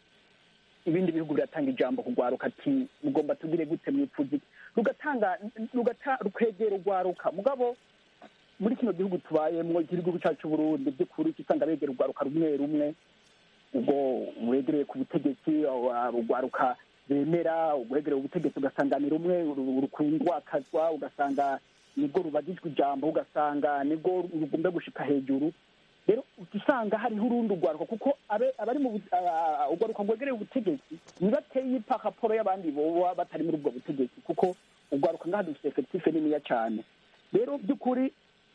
ibindi bihugu biratanga ijambo kugwaruka ati mugomba tugire gute mwipfuzi rugatanga rukegera ugwaruka mugabo muri kino gihugu tubayemwo igihugu cyacu Burundi by'ukuri usanga begera urwaruka rumwe rumwe ubwo wegereye ku butegetsi urwaruka bemera urwegereye ubutegetsi ugasanga ni rumwe rukundwakazwa ugasanga nibwo rubagijwe ijambo ugasanga nibwo rugomba gushika hejuru rero usanga hariho urundi urwaruka kuko abari mu urwaruka rwegereye ubutegetsi ntibateye ipakaporo y'abandi boba batari muri ubwo butegetsi kuko urwaruka ngaha dufite efekitife niniya cyane rero by'ukuri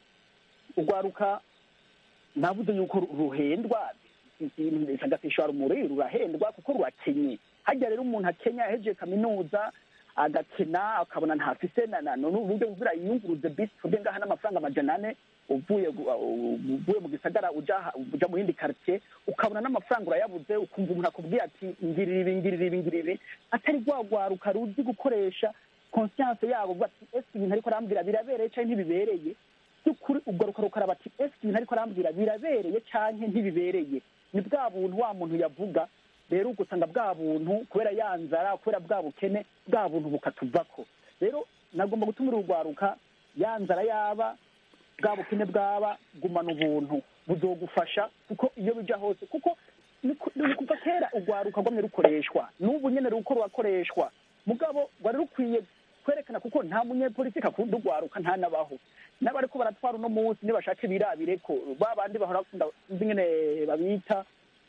urwaruka navuze yuko ruhendwa agatishwa rumuri rurahendwa kuko rurakenye hajya rero umuntu akenya yahejeje kaminuza agakena akabona ntafise n'uburyo buzira yiyunguruze bisi tuvuge ngaha n'amafaranga amajana ane uvuye uvuye mu gisagara uja mu yindi karitsiye ukabona n'amafaranga urayabuze ukumva umuntu akubwiye ati ngirira ibi ngirira ibi ngirira ibi atari rwagwaruka ruzi gukoresha konsiyanse yabo bati ese ibintu ariko arambwira birabereye cyangwa ntibibereye by'ukuri ugaruka rukaraba ati ese ibintu ariko arambwira birabereye cyangwa ntibibereye ni bwa buntu wa muntu yavuga rero ugasanga bwa buntu kubera ya nzara kubera bwa bukene bwa buntu bukatuvako rero nagomba gutumira urwaruka ya nzara yaba bwa bukene bwaba gumana ubuntu buzogufasha kuko iyo bija hose kuko ni kuva kera urwaruka rwamye rukoreshwa n'ubu nyene ruko rurakoreshwa mugabo rwari rukwiye kwerekana kuko nta munyepolitiki akunda urwaruka ntanabaho n'abariko baratwara uno munsi nibashake birabire ko ba bandi bahora bakunda nzi ngene babita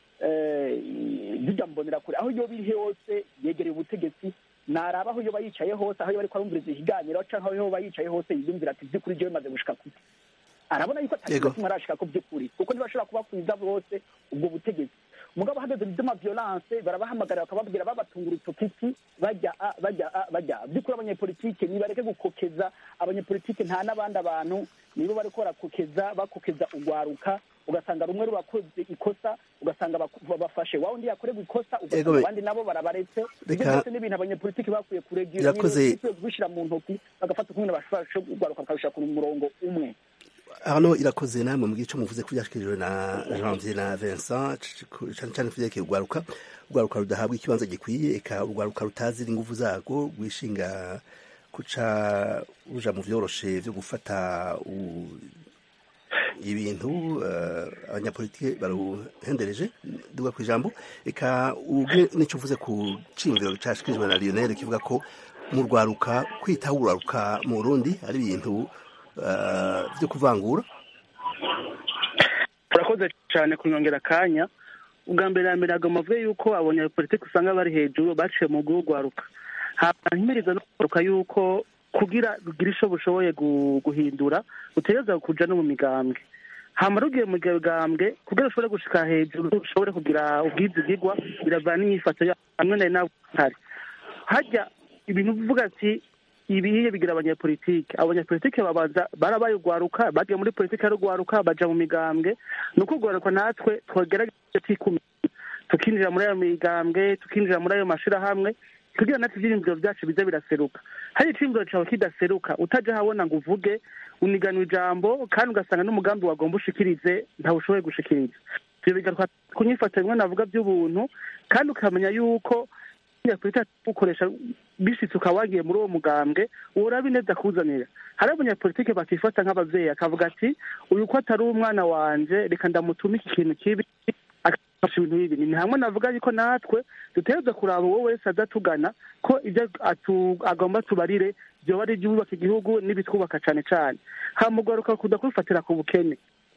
zijya mbonera kure aho iyo biri hose yegereye ubutegetsi naraba aho iyo bayicaye hose aho iyo bariko barumviriza ikiganiro canke aho iyo bayicaye hose yiyumvira ati vy'ukuri jewe maze gushika kuki arabona yuko atari kimwe arashika ko vy'ukuri kuko ntibashobora kubakwiza bose ubwo butegetsi umugabo hageze mu vy'amaviolence barabahamagarira bakababwira babatunga urutokiti bajya a bajya a bajya by'ukuri abanyepolitike nibareke gukokeza abanyepolitike nta n'abandi abantu nibo bariko barakokeza bakokeza urwaruka ugasanga rumwe rubakoze ikosa ugasanga bafashe wa undi yakorerwa ikosa ugasanga abandi nabo barabaretse ibyo byose n'ibintu abanyepolitiki bakwiye kuregira kubishyira mu ntoki bagafata ukumwe bashobora urwaruka bakabishira ku murongo umwe hano irakoze namwe mu gice muvuze ko byashikirijwe na Janvier na Vincent cyane cyane kuvyerekeye urwaruka urwaruka rudahabwa ikibanza gikwiye eka urwaruka rutazi inguvu zarwo rwishinga kuca ruja mu vyoroshe vyo gufata ibintu abanyapolitike baruhendereje duga ku ijambo eka ubwe nicyo uvuze ku cimviro cashikirijwe na Lionel kivuga ko mu rwaruka kwitaho urwaruka mu Burundi ari ibintu byo kuvangura urakoze cyane kunyongera akanya ubwa mbere na mbere ntabwo mavuye yuko abanyapolitiki usanga bari hejuru baciye mu rwaruka hanyumiriza no kugaruka yuko kugira rugira icyo bushoboye guhindura utegereza kuja no mu migambwe hama rugiye mu migambwe kugira ushobore gushika hejuru ushobore kugira ubwizigirwa biravana n'imyifato hamwe na nawe hari hajya ibintu bivuga ati ibihiye bigira abanyapolitike abanyapolitike babanza barabaye urwaruka bagiye muri politike y'urwaruka baja mu migambwe ni uko urwaruka natwe twogerageza twikumira tukinjira muri ayo migambwe tukinjira muri ayo mashirahamwe kugira natwe ivyiyumviro vyacu bize biraseruka hari iciyumviro cawe kidaseruka utaja habona ngo uvuge uniganwa ijambo kandi ugasanga n'umugambi wagomba ushikirize ntawushoboye gushikiriza ivyo bigaruka kunyifata bimwe navuga vy'ubuntu kandi ukamenya yuko nyapolitiki ukoresha bishitse ukaba wagiye muri uwo mugambwe uraba ineza akuzanira hari abanyapolitike bakifata nk'abavyeyi akavuga ati uyu ko atari umwana wanje reka ndamutume iki kintu kibi akafasha ibintu bibi ni hamwe navuga yuko natwe dutegereza kuraba uwo wese adatugana ko ibyo atu- agomba tubarire vyoba ari ibyubaka igihugu n'ibitwubaka cane cane hamugaruka kuda kubifatira ku bukene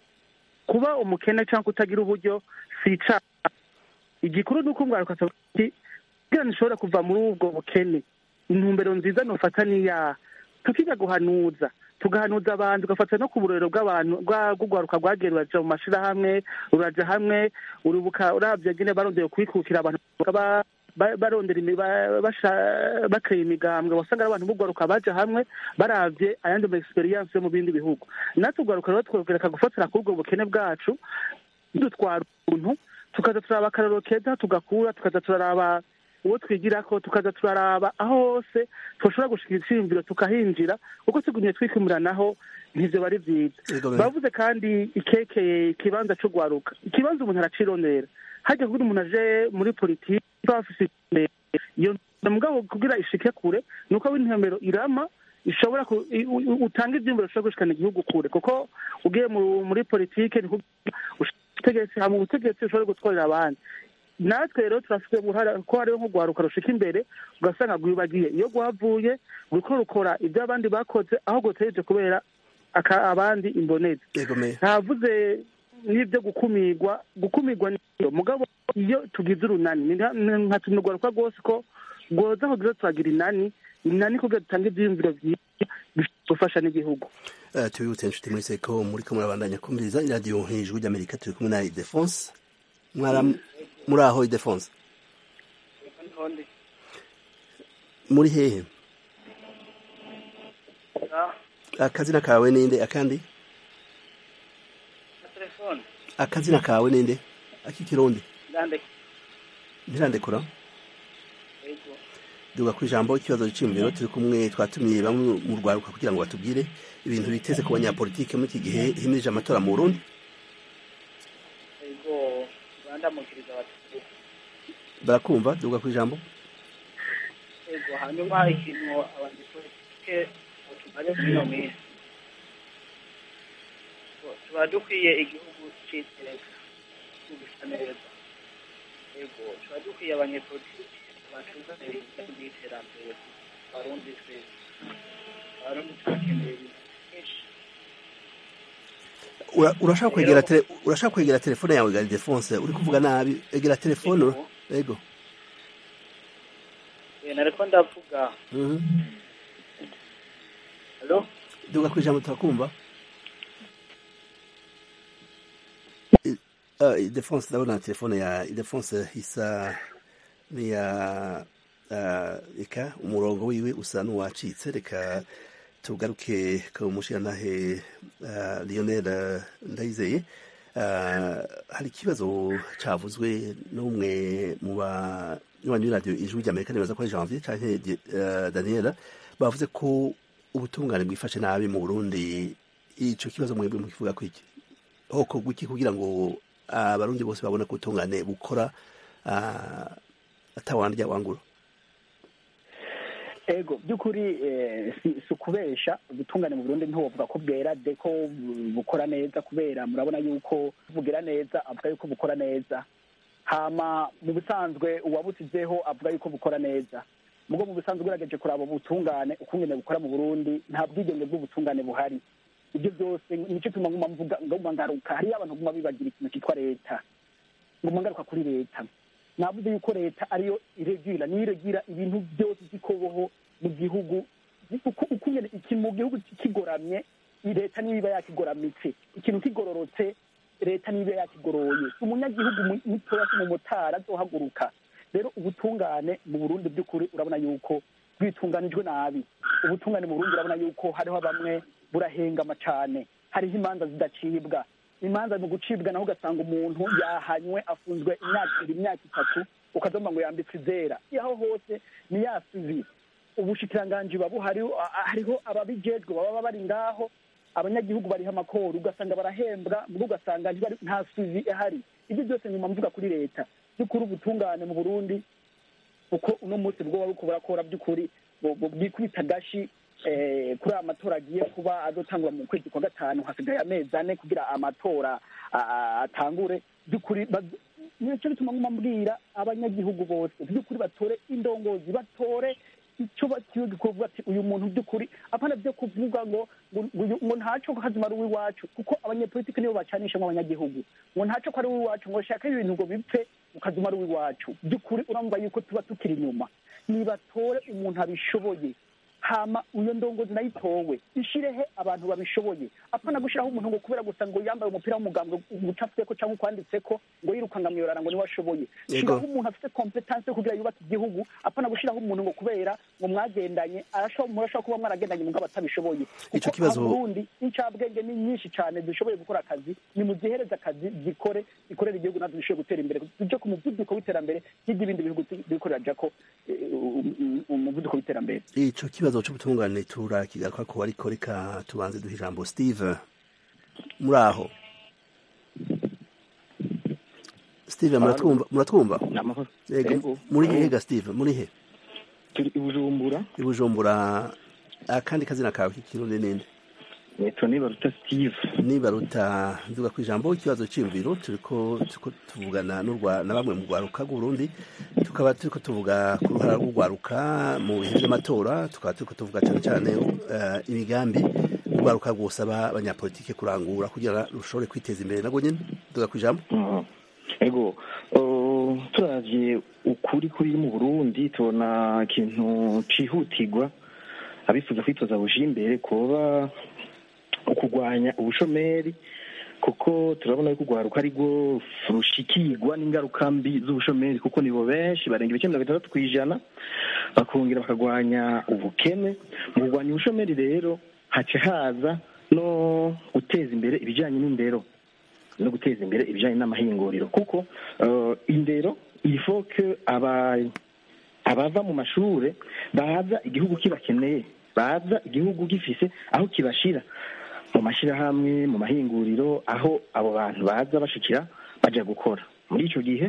kuba umukene cyangwa kutagira uburyo si icaha igikuru ni uko umwaruka asavuga ati kugira nishobora kuva muri ubwo bukene intumbero nziza nofata niya tukiga guhanuza tugahanuza abantu ugafata no ku burorero bw'abantu bwa- bw'urwaruka rwagiye ruraja mu mashirahamwe ruraja hamwe urubuka uravye nyene barondeye kwikukira abantu bakaba ba- barondera imi- ba- basha- bateye imigambwe wasanga ari abantu b'urwaruka baja hamwe baravye ayandi ma experience yo mu bindi bihugu natwe urwaruka rero twogera gufatira kuri ubwo bukene bwacu dutwara ubuntu tukaza turaraba akararo keza tugakura tukaza turaraba uwo twigirako tukaza turaraba aho hose twashobora gushikira iciyumviro tukahinjira kuko tugumye twikumuranaho ntivyo bari vyiza Yego, me- bavuze kandi ikekeye ikibanza co gwaruka ikibanza umuntu aracirondera harya kugira umuntu aje muri politiki bafise iyo mugabo kugira ishike kure ni uko w'intemero irama ishobora ku- i- u- utanga ivyumviro bishobora gushikana igihugu kure kuko ugiye mu- muri politike ni kugira ubutegetsi hama ubutegetsi bushobora gutwarira abandi natwe rero turafite uruhara ko hariho nk'urwaruka rushika imbere ugasanga rwibagiye iyo rwavuye ruriko rukora ibyo abandi bakoze aho gutegereje kubera aka- abandi imbonezi yego me ntavuze n'ibyo gukumirwa gukumirwa niyo mugabo iyo tugize urunani ni nka- ni nka tunurwaruka rwose ko rwoza kugira turagira inani inani kugira dutange ivyiyumviro vyiza bifasha n'igihugu Eh, tubibutse inshuti muri seko muriko murabandanya kumviriza iradiyo hejuru ry'amerika turi kumwe na idefonse mwara muri aho idefonse muri hehe akazina kawe ninde akandi telefone akazina kawe ninde akikirundi ndandika ntirandekura yego duga ku ijambo ikibazo cy'imibiro turi kumwe twatumiye bamwe mu rwaruka kugira ngo batubwire ibintu biteze ku banyapolitike muri iki gihe himirije amatora mu burundi yego bandamukiriza abaturage barakumva duga ku ijambo yego hanyuma ikintu abanyapolitike tumaze muri ino minsi tuba dukwiye igihugu cy'iteka gisa neza yego tuba dukwiye abanyepolitike batuzanira ibintu by'iterambere barundi twese barundi turakeneye ibintu byinshi Ura- urashaka kwegera tele- urashaka kwegera telefone yawe gari defonse uri kuvuga nabi egera telefone ura- yego Eh, nariko ndavuga Mhm. halo duga ku ijambo turakumva I- ah, idefonse ndabona telefone ya idefonse isa niya ah, reka umurongo wiwe usa n'uwacitse reka tugaruke ku mushirantahe ah, lionel ah, ndayizeye Ah, hari ikibazo cavuzwe n'umwe mu banywanyi b'iradiyo ijwi ry'amerika nibaza ko ari janvier canke uh, daniela bavuze ko ubutungane bwifashe nabi mu burundi ico kibazo mwebwe mukivuga ko iki hokorwa iki kugira ngo abarundi bose babone ko ubutungane bukora ah, atawandya wangura ego by'ukuri eh, si si ukubesha ubutungane mu burundi ntiwovuga ko bwera de ko bu- bukora neza kubera murabona yuko bugira neza avuga yuko bukora neza hama mu bisanzwe uwabusizeho avuga yuko bukora neza mugo mu bisanzwe ugerageje kuraba ubutungane ukungene bukora mu burundi nta bwigenge bw'ubutungane buhari ibyo byose nicyo tuma nguma mvuga nguma ngaruka hariyo abantu nguma bibagira ikintu cyitwa leta nguma ngaruka kuri leta navuze yuko leta ariyo iregira niyo iregira ibintu byose by'ikoboho mu gihugu uko uko nyene ikintu mu gihugu kigoramye leta niyo iba yakigораmitse ikintu kigororotse leta niyo iba yakigoroye umunyagihugu mu- mutoya si umumotari azohaguruka rero ubutungane mu burundi by'ukuri urabona yuko bwitunganijwe nabi ubutungane mu burundi urabona yuko hariho bamwe burahengama cane hariho imanza zidacibwa imanza mu gucibwa naho ugasanga umuntu yahanywe afunzwe imyaka ibiri imyaka itatu ukazoma ngo yambitse izera aho hose ni ya suvi ubushikiranganji babu hariho hariho ababijejwe baba bari ngaho abanyagihugu bariho amakoro ugasanga barahembwa mbwo ugasanga ntibari- nta suvi ihari ibyo byose nyuma mvuga kuri leta by'ukuri ubutungane mu burundi uko uno munsi bwo buko burakora by'ukuri bu- bu- bwikubita agashi eh, kuri aya matora agiye kuba azotangura mu kwezi kwa gatanu hasigaye amezi ane kugira amatora a- a- atangure by'ukuri baz- nicyo bituma nguma mbwira abanyagihugu bose by'ukuri batore indongozi batore icyo bakiwe kuvuga ati uyu muntu by'ukuri apana byo kuvuga ngo ngo uyu- ngo ntaco ko kazima ari uw'iwacu kuko abanyepolitiki nibo bacanishamo abanyagihugu ngo ntaco ko ari uw'iwacu ngo shaka ibintu ngo bipfe ukazima ari uw'iwacu by'ukuri urumva yuko tuba tukiri inyuma nibatore umuntu abishoboye hama iyo ndongozi nayo itowe ishirehe abantu babishoboye apana gushiraho umuntu ngo kubera gusa ngo yambaye umupira w'umugambwe ucafyeko cyangwa ukwanditseko ngo yirukanga mwiyorana ngo niwe ashoboye Yego. shiraho umuntu afite kompetanse yo kugira yubake igihugu apana gushiraho umuntu ngo kubera ngo mwagendanye arashobora murashobora kuba mwaragendanye mugabo atabishoboye Ico Kuko kibazo- aha mu Burundi incabwenge ni nyinshi cyane zishoboye gukora akazi ni muzihereze akazi zikore zikorera igihugu natwe zishoboye gutera imbere tuje ku muvuduko w'iterambere nk'iby'ibindi bihugu bikorera jako eh, um- um- umuvuduko w'iterambere ico kibazo c'ubutungane turakigaruka ko ariko reka tubanze duha ijambo steve muri aho steve muratwumva muratwumva Namahoro. Yego, Yego. muri hega steve muri he turi i bujumbura i bujumbura akandi kazina kawe k'ikirundi ninde nitwa nibaruta steve nibaruta nduga ku ijambo ikibazo c'imviro turiko turiko tuvugana n'urwa na bamwe mu rwaruka rw'uburundi tukaba turiko tuvuga ku ruhara rw'urwaruka mu bihe vy'amatora tukaba turiko tuvuga cane cane eh, imigambi urwaruka rwosaba abanyapolitike kurangura kugira rushobore kwiteza imbere nagwo nyene nduga ku ijambo ego uh, turavye ukuri kuri mu burundi tubona ikintu cihutirwa abifuza kwitoza buja imbere kuba ukurwanya ubushomeri kuko turabona yuko urwaruka ari rwo rushikirwa n'ingaruka mbi z'ubushomeri kuko nibo benshi barenga ibice mirongo itandatu ku ijana bakongera bakarwanya ubukene mu kurwanya ubushomeri rero haca haza no guteza imbere ibijyanye n'indero no guteza imbere ibijyanye n'amahinguriro kuko uh, indero ifoke aba abava mu mashure baza igihugu kibakeneye baza igihugu gifise aho kibashira mu mashyirahamwe mu mahinguriro aho abo bantu baza bashikira baja gukora muri ico gihe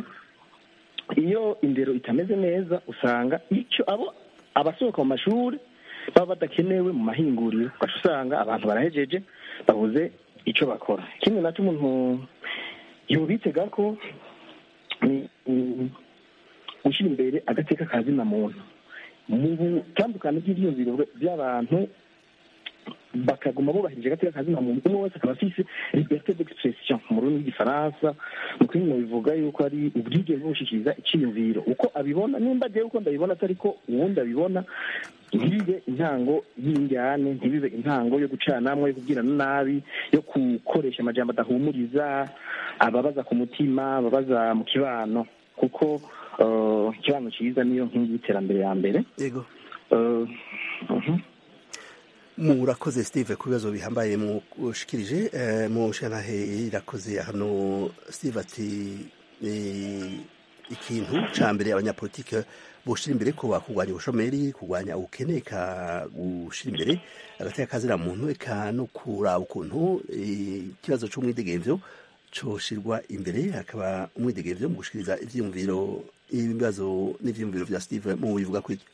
iyo indero itameze neza usanga icyo abo abasohoka mu mashuri baba badakenewe mu mahinguriro ugaca usanga abantu barahejeje babuze icyo bakora ikindi nacyo umuntu yobitega ko ni ni gushyira imbere agateka ka zina muntu mu butandukane bw'ibyiyumviro by'abantu bakaguma bubahirije agateka ka zina muntu umwe wese akaba afise liberté d'expression mu rurimi rw'igifaransa mu kindi bivuga yuko ari ubwigenge bwo gushikiriza iciyumviro uko abibona nimba jewe uko ndabibona atari ko uwundi abibona ntibibe intango y'injyane ntibibe intango yo gucanamwe yo kubwirana nabi yo gukoresha amajambo adahumuriza ababaza ku mutima ababaza mu kibano kuko uh, ikibano cyiza niyo nkingi y'iterambere ya mbere yego Uh, mhm. murakoze steve ku bibazo bihambaye mushikirije eh, mu shanahe irakoze hano steve ati eh, ikintu ca mbere abanyapolitike boshira imbere ko bakurwanya ubushomeri kurwanya ubukene eka gushira imbere agateka kazira muntu eka no kuraba ukuntu eh, ikibazo c'umwidegemvyo coshirwa imbere hakaba umwidegemvyo mu gushikiriza ivyiyumviro ibibazo n'ivyiyumviro vya steve mu bivuga kuri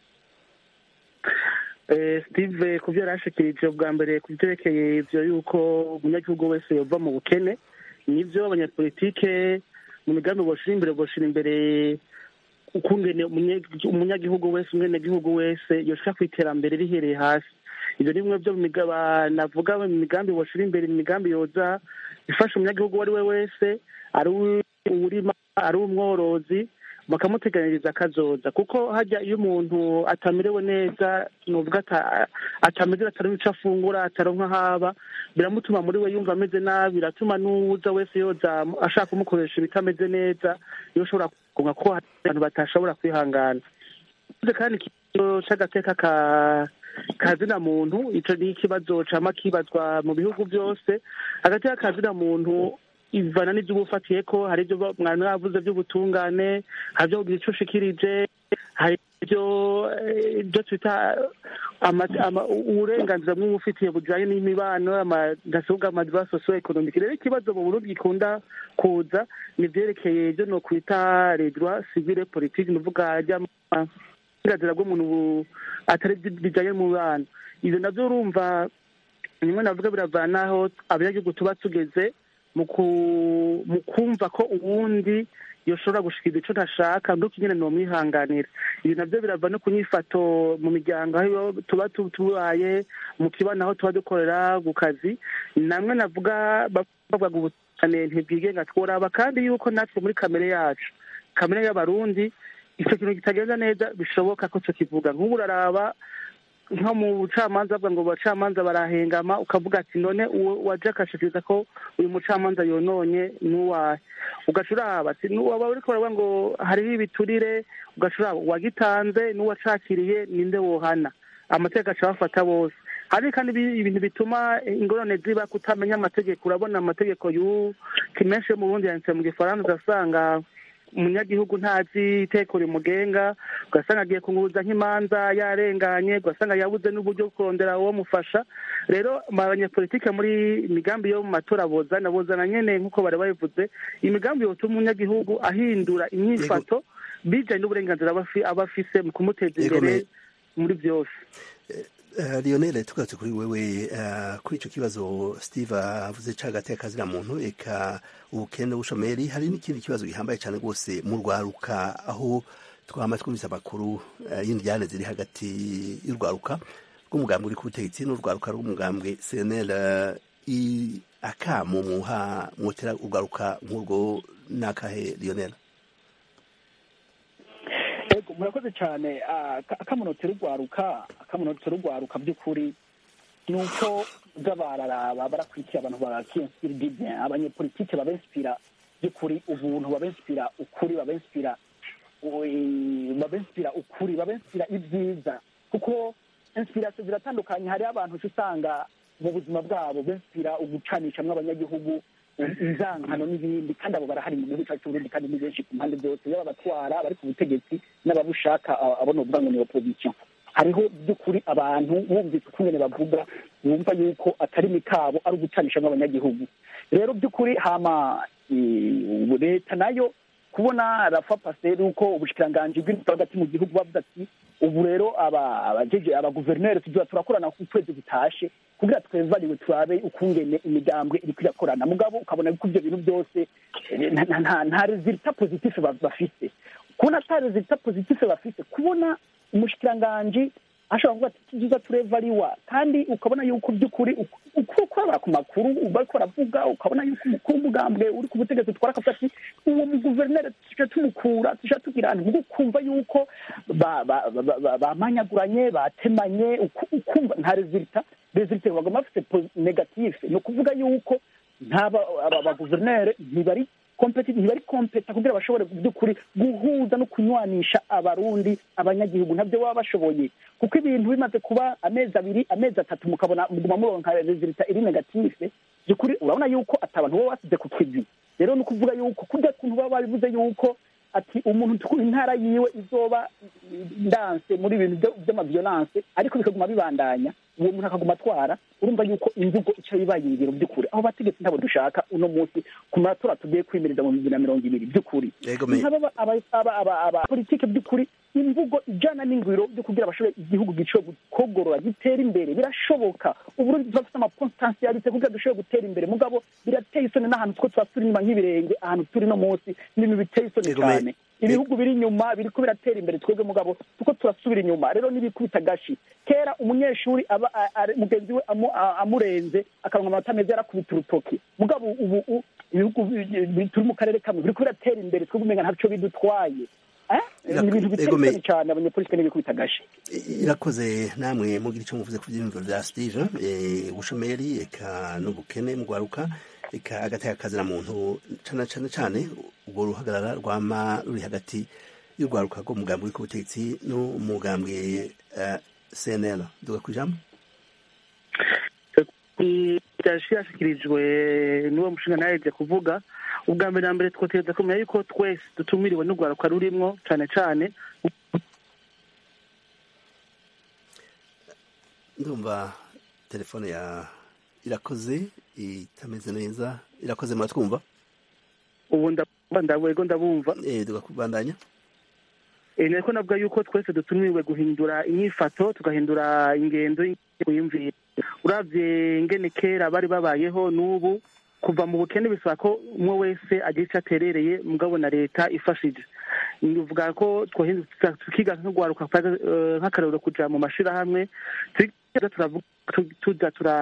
Eh, steve ku byo yarashikirije bwa mbere ku byerekeye ibyo yuko umunyagihugu wese yova mu bukene nibyo abanyapolitike mu migambi boshira imbere boshira imbere ukungene umunye- umunyagihugu wese umwenegihugu wese yoshika ku iterambere rihereye hasi ibyo ni bimwe byo mu migaba navuga mu migambi boshira imbere imigambi yoza ifasha umunyagihugu uwo ari we wese ari uwurima ari umworozi bakamuteganyiriza akazoza kuko hajya iyo umuntu atamerewe neza nuvuga ata- atameze ataronka ico afungura ataronka haba biramutuma muri we yumva ameze nabi biratuma n'uwuza wese yoza ashaka kumukoresha ibitameze neza iyo ushobora kugonga ko hari abantu batashobora kwihangana Uvuze kandi ikibazo c'agateka ka kazina muntu ico ni ikibazo cama kibazwa mu bihugu byose agateka kazina muntu ivana n'ibyo uba ufatiye ko hari ibyo mwari mwavuze by'ubutungane hari ibyo kugira icyo ushikirije hari ibyo ibyo twita uburenganzira bw'uba ufitiye bujyanye n'imibano amadasobwa amadiva sosiyo ekonomike rero ikibazo mu burundi gikunda kuza ni ibyerekeye ibyo ni ukwita redwa sivile politiki ni uvuga ry'uburenganzira bw'umuntu atari bijyanye n'umubano ibyo nabyo urumva rimwe navuga biravanaho abanyagihugu tuba tugeze mu kumva ko uwundi yoshobora gushikiriza icyo ntashaka nduko nyine ni umwihanganira ibi nabyo birava no ku nyifato mu miryango aho tuba tubaye mu kibano aho tuba dukorera ku kazi namwe navuga bavuga ubutane ntibwigenga tworaba kandi yuko natwe muri kamere yacu kamere y'abarundi icyo kintu kitagenda neza bishoboka ko tukivuga nk'ubu uraraba nko mu bucamanza bavuga ngo abacamanza barahengama ukavuga ati none waje akashikiriza ko uyu mucamanza yononye n'uwahe ugaca uraba waba uri kubara ngo hariho ibiturire ugaca uraba uwagitanze n'uwacakiriye ninde wohana amategeko aca bafata bose hari kandi ibintu bituma ingorane ziba kutamenya amategeko urabona amategeko y'ubu menshi yo mu bundi yanditse mu gifaransa ugasanga umunyagihugu ntazi iteko rimugenga ugasanga agiye kunguruza nk'imanza yarenganye ugasanga yabuze n'uburyo bwo kurondera uwo mufasha rero abanyepolitike muri imigambi yo mu matora bozana bozana nyene nk'uko bari babivuze imigambi yotuma umunyagihugu ahindura imyifato bijanye n'uburenganzira aba afise mu kumuteza imbere muri byose Lionel tugarutse kuri wewe kuri icyo kibazo steve avuze cagati akazira muntu eka ubukene n'ubushomeri hari n'ikindi kibazo gihambaye cyane rwose mu rwaruka aho twama twumvise amakuru y'indyane ziri hagati y'urwaruka rw'umugambwe uri ku butegetsi n'urwaruka rw'umugambwe cnl akamo muha mwotera urwaruka nk'urwo n'akahe Lionel ego murakoze cyane akamunotera urwaruka akamunotera urwaruka by'ukuri ni uko bararaba barakurikiye abantu bakiyensipira abanyepolitike babensipira by'ukuri ubuntu babensipira ukuri babensipira babensipira ukuri babensipira ibyiza kuko insipirasiyo ziratandukanye hariho abantu usanga mu buzima bwabo bensipira ugucanishamwo abanyagihugu inzankano n'ibindi kandi abo barahari mu gihugu cyacu Burundi kandi ni benshi ku mpande zose yaba abatwara abari ku butegetsi n'ababushaka abo novuga ngo ni opposition hariho by'ukuri abantu bumvise ukungene bavuga bumva yuko akarimi kabo ari ugucanishamwo abanyagihugu rero by'ukuri hama leta nayo kubona rafa pasiteri uko ubushikiranganji bw'intwaro hagati mu gihugu bavuze ati ubu rero abajeje abaguverineri tuzoza turakorana ku kwezi gutashe kugira twevariwe turabe ukungene imigambwe iriko irakorana mugabo ukabona ko ivyo bintu byose nta resulta positive bafise kubona ata resulta positive bafise kubona umushikiranganji ashobora kuvuga ati tuziza turevariwa kandi ukabona yuko by'ukuri uko ukora ku makuru bariko baravuga ukabona yuko umukuru w'umugambwe uri ku butegetsi utwara akavuga ati uwo muguverineri tuje tumukura tuje tugira ahantu ubwo ukumva yuko bamanyaguranye batemanye ukumva nta resulta resulta bagomba bafite negative ni ukuvuga yuko abaguverineri ntibari ntibari kompeta kugira bashobore by'ukuri guhuza no kunywanisha abarundi abanyagihugu ntabyo baba bashoboye kuko ibintu bimaze kuba amezi abiri amezi atatu mukabona muguma muronka resulta iri negative by'ukuri urabona yuko ati abantu baba basize ku kivi rero ni ukuvuga yuko kurya kuntu baba babivuze yuko ati umuntu intara yiwe izoba ndanse muri ibintu by'amaviolence ariko bikaguma bibandanya uwo muntu akaguma atwara urumva yuko imvugo icyo bibaye ingiro by'ukuri aho bategetsi ntabwo dushaka uno munsi ku matora tugiye kwimereza mu bibiri na mirongo ibiri by'ukuri politike by'ukuri imvugo ijana n'ingwiro byo kugira bashobore igihugu gishobore kogorora gitera imbere birashoboka uburundi turafite amapotansiyalite kugira dushobore gutera imbere mugabo birateye isoni n'ahantu two tuba turi inyuma nk'ibirenge ahantu turi no munsi n'ibintu biteye isoni cyane ibihugu biri inyuma biriko biratera imbere twebwe mugabo tuko turasubira inyuma rero n'ibikubita gashi kera umunyeshuri aba mugenzi we amurenze akaronka amanota meza yarakubita urutoki mugabo ubu ibihugu turi mu karere kamwe biriko biratera imbere twebwe umenga ntaco bidutwaye ni ibintu biteye cyane abanyepolitike n'ibikubita gashi irakoze namwe mugira icyo muvuze ku byiyumviro bya steve ubushomeri eka n'ubukene mu rwaruka eka agateka kazina muntu cyane cyane cyane ubwo ruhagarara rwama ruri hagati y'urwaruka rw'umugambwe uri ku butegetsi n'umugambwe cnl duga ku ijambo yaje yashyikirijwe n'uwo mushinga nawe yaje kuvuga ubwa mbere na mbere twotereza kumenya yuko twese dutumiriwe n'urwaruka rurimwo cyane cyane ndumva telefone ya irakoze itameze neza irakoze muratwumva ubu ndabumva ndabwego ndabumva eh tugakubandanya eh niko navuga yuko twese dutumiwe guhindura inyifato tugahindura ingendo y'imvira uravye ngene kera bari babayeho n'ubu kuva mu bukene bisaba ko umwe wese agira icyo aterereye mugabo na leta ifashije bivuga ko twohinduka tukiga nk'urwaruka nk'akarero kuja mu mashirahamwe tuza tura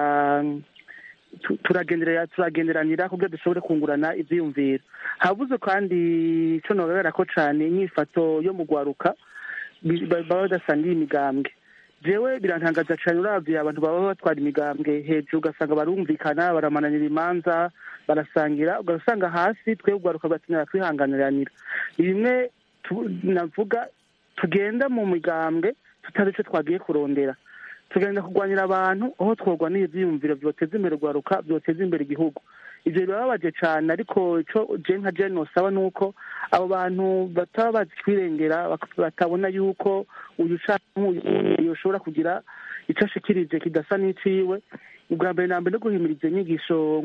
turagenderera turagenderanira kugira dushobore kungurana ivyiyumviro habuze kandi ico nogaragara ko cane inyifato yo mu rwaruka baba badasangiye imigambwe jewe birantangaza cane uravye abantu baba batwara imigambwe hejuru ugasanga barumvikana baramananira imanza barasangira ugasanga hasi twe urwaruka batinara twihanganiranira bimwe navuga tugenda mu migambwe tutazi ico twagiye kurondera tugenda kurwanyira abantu aho tworwanira ivyiyumviro vyoteza imbere urwaruka vyoteza imbere igihugu ivyo birababaje cane ariko ico je nka je nosaba nuko abo bantu bataba bazi kwirengera batabona yuko uyu canke uyu yoshobora kugira ico ashikirije kidasa n'iciwe ubwa mbere na mbere no guhimiriza inyigisho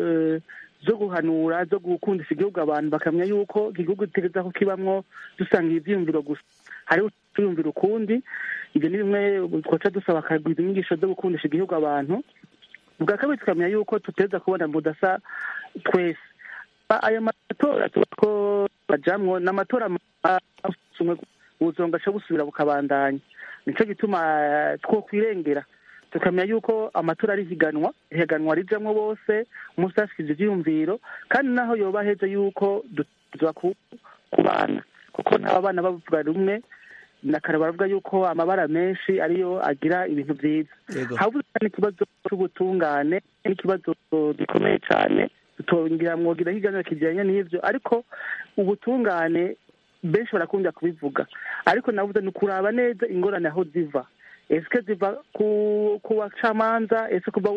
zo guhanura zo gukundisha igihugu abantu bakamenya yuko igihugu gitegereza ko kibamwo dusanga ivyiyumviro gusa hariho tuyumvira ukundi ibyo ni bimwe twaca dusaba akagwiza inyigisho zo gukundisha igihugu abantu ubwa kabiri tukamenya yuko tuteza kubona budasa twese aya matora tuba ko bajamwo ni amatora ubuzonga aca busubira bukabandanya nico gituma twokwirengera tukamenya yuko amatora ari higanwa ihiganwa rijamwo bose umunsi hashikije ivyiyumviro kandi naho yoba heza yuko dutuzwa kubana kuko n'aba bana bavuga rumwe nakare baravuga yuko amabara menshi ariyo agira ibintu byiza habuze n'ikibazo c'ubutungane n'ikibazo gikomeye cane tutongera mwogira higaniro kijanye n'ivyo ariko ubutungane benshi barakunda kubivuga ariko navuze ni ukuraba neza ingorane aho ziva esike ziva ku bacamanza ese kuva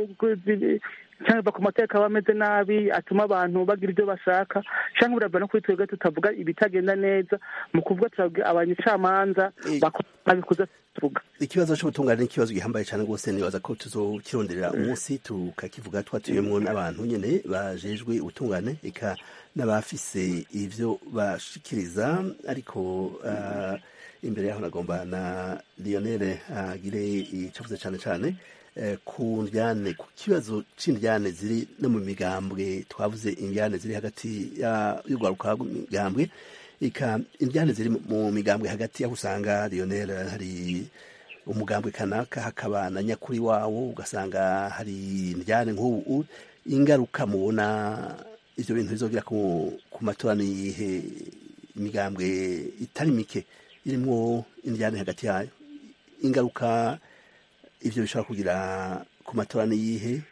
cyangwa ku mateka aba ameze nabi atuma abantu bagira ibyo bashaka cyangwa birava no kuri twebwe tutavuga ibitagenda neza mu kuvuga turabwira abanyacamanza babikuza tuvuga ikibazo cy'ubutungane ni ikibazo gihambaye cyane rwose nibaza ko tuzokironderera umunsi tukakivuga twatuyemwo n'abantu nyene bajejwe ubutungane eka n'abafise ivyo bashikiriza ariko uh, imbere yaho nagomba na Lionel agire icavuze cyane cyane ku njyane ku kibazo c'indyane ziri no mu migambwe twavuze indyane ziri hagati y'urwaruka migambwe ika indyane ziri mu migambwe hagati aho usanga Lionel hari umugambwe kanaka hakaba na nyakuri wawo ugasanga hari indyane nk'ubu ingaruka mubona ivyo bintu bizogira ku matora niyihe imigambwe itari mike irimwo indyane hagati yayo ingaruka ivyo bishobora kugira ku matora niyihe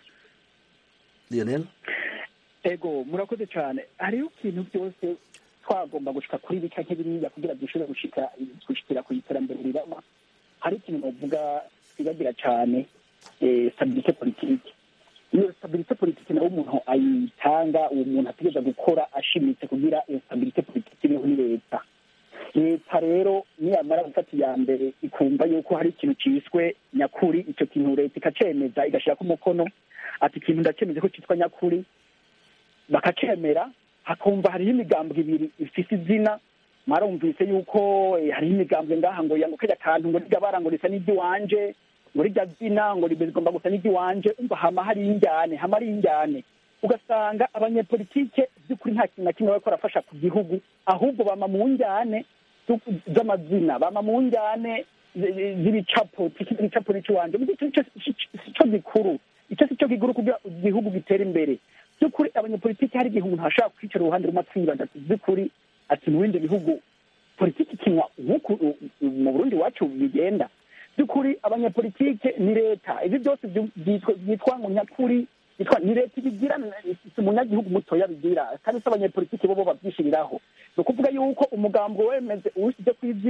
Lionel ego murakoze cyane hariho ikintu byose twagomba gushika kuri bika nk'ibiriya kugira dushobore gushika gushikira ku iterambere rirama hari ikintu bavuga twibagira cyane stabilite politike iyo stabilite politike nawe umuntu ayitanga uwo muntu ategereza gukora ashimitse kugira iyo stabilite politike iriho ni leta leta rero niyamara gufata iya mbere ikumva yuko hari ikintu cyiswe nyakuri icyo kintu leta ikacemeza igashyirako umukono ati ikintu ndacemeze ko cyitwa nyakuri bakacemera hakumva hariho imigambwe ibiri ifite izina mwarumvise yuko hariho imigambwe ngaha ngo yango kajya kantu ngo rirya bara ngo risa n'iry'iwanje ngo rirya zina ngo rigomba gusa n'iry'iwanje umva hama hari injyane hama ari injyane ugasanga abanyepolitike by'ukuri nta kintu na kimwe bariko barafasha ku gihugu ahubwo bama mu njyane z'amazina bama mu njyane z'ibicapo igicapo n'ikiwanje sico gikuru icyo si cyo gikuru kugira igihugu gitere imbere by'ukuri abanyepolitike hari igihe umuntu ashobora kwicara uruhande rumwe akibaza ati by'ukuri ati mu bindi bihugu politiki ikinwa nk'uku mu burundi iwacu bigenda by'ukuri abanyepolitike ni leta ibi byose byitwa ngo nyakuri ni leta ibigira si umunyagihugu mutoya bigira kandi si abanyepolitiki bo bo babyishiriraho ni ukuvuga yuko umugambo wemeze uwushyize ku izina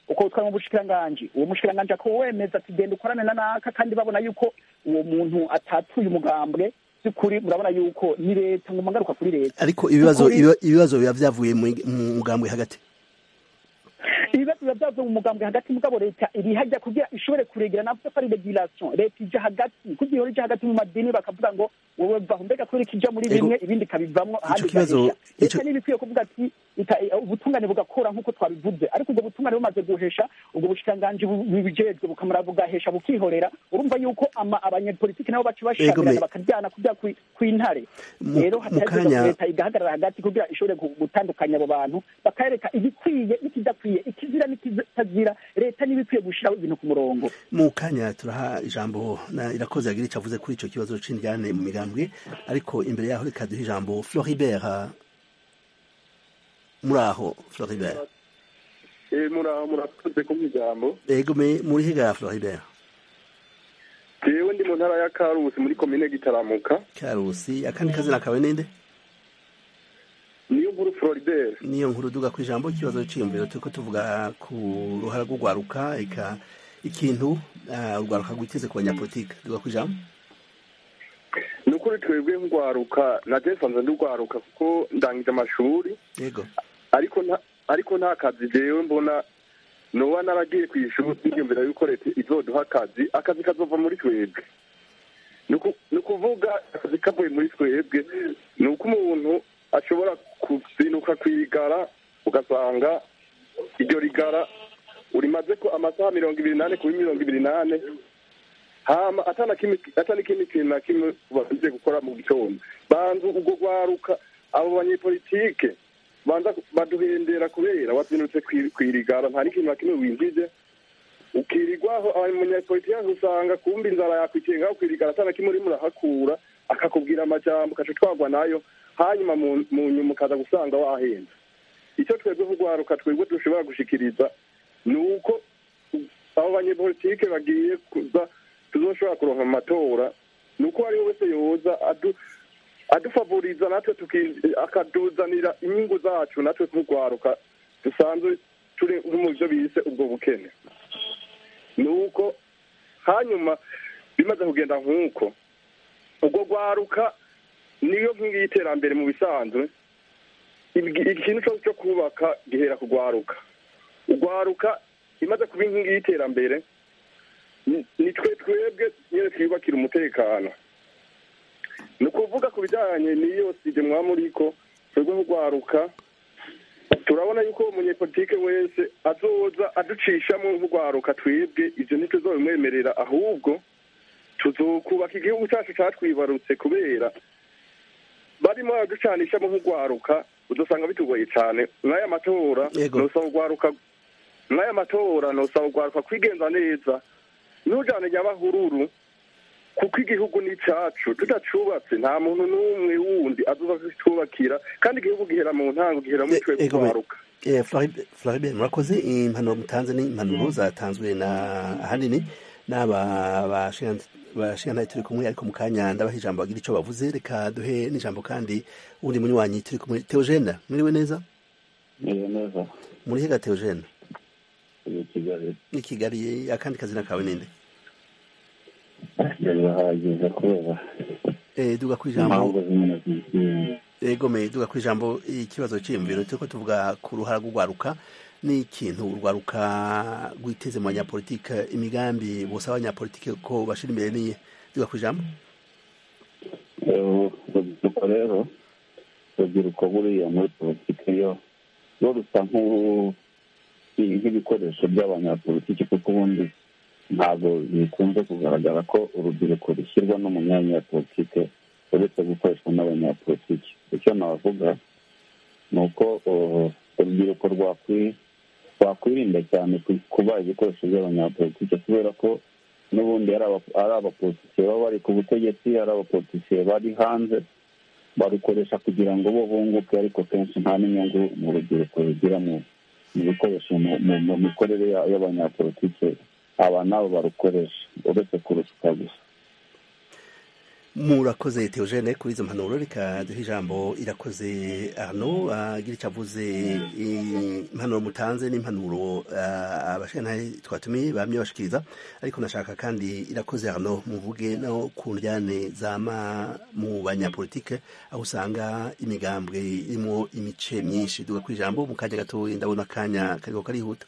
uko utwara mu bushikiranganji uwo mushikiranganji akawemeza ati genda ukorane na naka kandi babona yuko uwo muntu atatuye umugambwe by'ukuri murabona yuko ni leta ngo magaruka kuri leta ariko ibibazo By'ukuri- ibiba- ibibazo biba byavuye mu mu mugambwe hagati ibibazo biba byavuye mu mugambwe hagati mugabo leta iri hajya kugira ishobore kuregera navuze ko ari regulation leta ija hagati kugira ihora ija hagati mu madini bakavuga ngo wowe vaho mbega kubera ikija muri Ego. bimwe ibindi ikabivamwo ahandi kibazo- igahisha leta ico- niba ikwiye kuvuga ati ita- ubutungane bugakora nk'uko twabivuze ariko ubwo butungane bumaze guhesha ubwo bushikiranganji bu- bubijejwe bukamara bugahesha bukihorera urumva yuko ama- abanyepolitiki nabo baca Ego, me- bashamirana bakaryana kujya kwi- kw'intare Mu- rero mu hatari kanya- leta igahagarara hagati kugira ishobore gu- gutandukanya abo bantu bakareka ibikwiye n'ikidakwiye ikizira n'ikitazira leta niba ikwiye gushyiraho ibintu ku murongo mu kanya turaha ijambo na irakoze yagira icyo avuze kuri icyo kibazo c'indyane mu migambwe ariko imbere yaho reka duhe ijambo Floribert ah, muri aho Floribert Eh, muraho murakoze kumpa ijambo ego me muri higa Floribert jewe ndi mu ntara ya karusi muri komine gitaramuka Karusi akandi kazina kawe ninde niyo nkuru floribert niyo nkuru duga ku ijambo ikibazo c'iyumviro turiko tuvuga ku ruhara rw'urwaruka eka ikintu ah, urwaruka rwiteze ku banyapolitike duga ku ijambo ni ukuri twebwe nk'urwaruka na jesanze ndurwaruka kuko ndangije amashuri yego ariko nta ariko nta kazi jewe mbona noba naragiye ku ishuri niyumvira yuko leta izoduha akazi akazi kazova muri twebwe ni uku- ni ukuvuga akazi kavuye muri twebwe ni uko umuntu ashobora kuzinuka kwigara ugasanga iryo rigara urimaze ko amasaha mirongo ibiri n'ane kuri mirongo ibiri n'ane hama atana kimwe atana ikindi kintu na kimwe bakunze gukora mu gitondo banza ubwo rwaruka abo banyepolitike banza baduhendera kubera wazinutse kwi- kwirigara nta n'ikintu na kimwe winjije ukirirwaho abanyapolitike usanga kumva inzara yakwikiye ngaho kwirigara atana kimwe urimo urahakura akakubwira amajambo ukaca twagwa nayo hanyuma mu mu nyuma ukaza gusanga wahenze icyo twebwe nk'urwaruka twebwe dushobora gushikiriza ni uko abo banyepolitike bagiye kuza tuzoshobora kuronka mu matora ni uko uwo ari we wese yoza adu adufavuriza natwe tuki- akaduzanira inyungu zacu natwe nk'urwaruka dusanzwe turi nko mu byo bise ubwo bukene ni uko hanyuma bimaze kugenda nk'uko ubwo rwaruka niyo nkingi y'iterambere mu bisanzwe Ibwi- ikintu cyose cyo kubaka gihera ku rwaruka urwaruka imaze kuba inkingi y'iterambere ni- ni twe twebwe nyine twiyubakira umutekano ni ukuvuga ku bijyanye n'iyo sije mwaba muriko twebwe nk'urwaruka turabona yuko umunyepolitike wese azoza aducishamo nk'urwaruka twebwe ibyo ntituzobimwemerera ahubwo tuzokubaka igihugu cyacu catwibarutse kubera barimo baraducanishamo nk'urwaruka udusanga bitugoye cyane mw'aya matora Yego. nosaba urwaruka mw'aya matora nosaba urwaruka kwigenza neza ntujane nyabahururu kuko igihugu ni icyacu tudacubatse nta muntu n'umwe wundi azoza kutwubakira kandi igihugu gihera mu ntango gihera muri twebwe Ego me- urwaruka Eh, Florib- Floribert murakoze impanuro mutanze ni impanuro zatanzwe na ahanini n'aba bashingantaye turi kumwe ariko mu kanya ndabaha ijambo bagira icyo bavuze reka duhe n'ijambo kandi uwundi munywanyi turi kumwe Theogene mwiriwe neza Meze neza muri hega Theogene uyu kigali ni Kigali akandi kazina kawe ninde birahagije kubera eh duga ku ijambo impamvu zimwe na zimwe ego me duga ku ijambo ikibazo cy'imviro turiko tuvuga ku ruhara rw'urwaruka n'ikintu urwaruka rwiteze mu banyapolitike imigambi bose abanyapolitike ko bashira imbere niye duga ku ijambo Eh, urubyiruko rero urubyiruko buriya muri politiki yo rwo rusa nk'u- nk'ibikoresho by'abanyapolitiki kuko ubundi ntabwo bikunze kugaragara ko urubyiruko rushyirwa no mu myanya ya politiki uretse gukoreshwa n'abanyapolitiki icyo navuga ni uko uh, urubyiruko rwakwi- rwakwirinda cyane ku- kuba ibikoresho by'abanyapolitiki kubera ko n'ubundi ari aba- ari abapolitisiye baba bari ku butegetsi ari abapolitisiye bari hanze barukoresha kugira ngo bo bunguke ariko kenshi nta n'inyungu mu rubyiruko rugira mu mu bikoresho mu- mu mu mikorere ya- y'abanyapolitiki aba nabo barukoresha uretse kurusuka gusa murakoze Theogene kuri izo mpanuro reka duhe ijambo irakoze Arno agira icyo avuze impanuro mutanze n'impanuro abashintaye twatumiye bamye bashikiriza ariko nashaka kandi irakoze Arno muvuge no ku njyane zama mu banyapolitike aho usanga imigambwe irimo imice myinshi duga ku ijambo mu kanya gato ndabona akanya kariko karihuta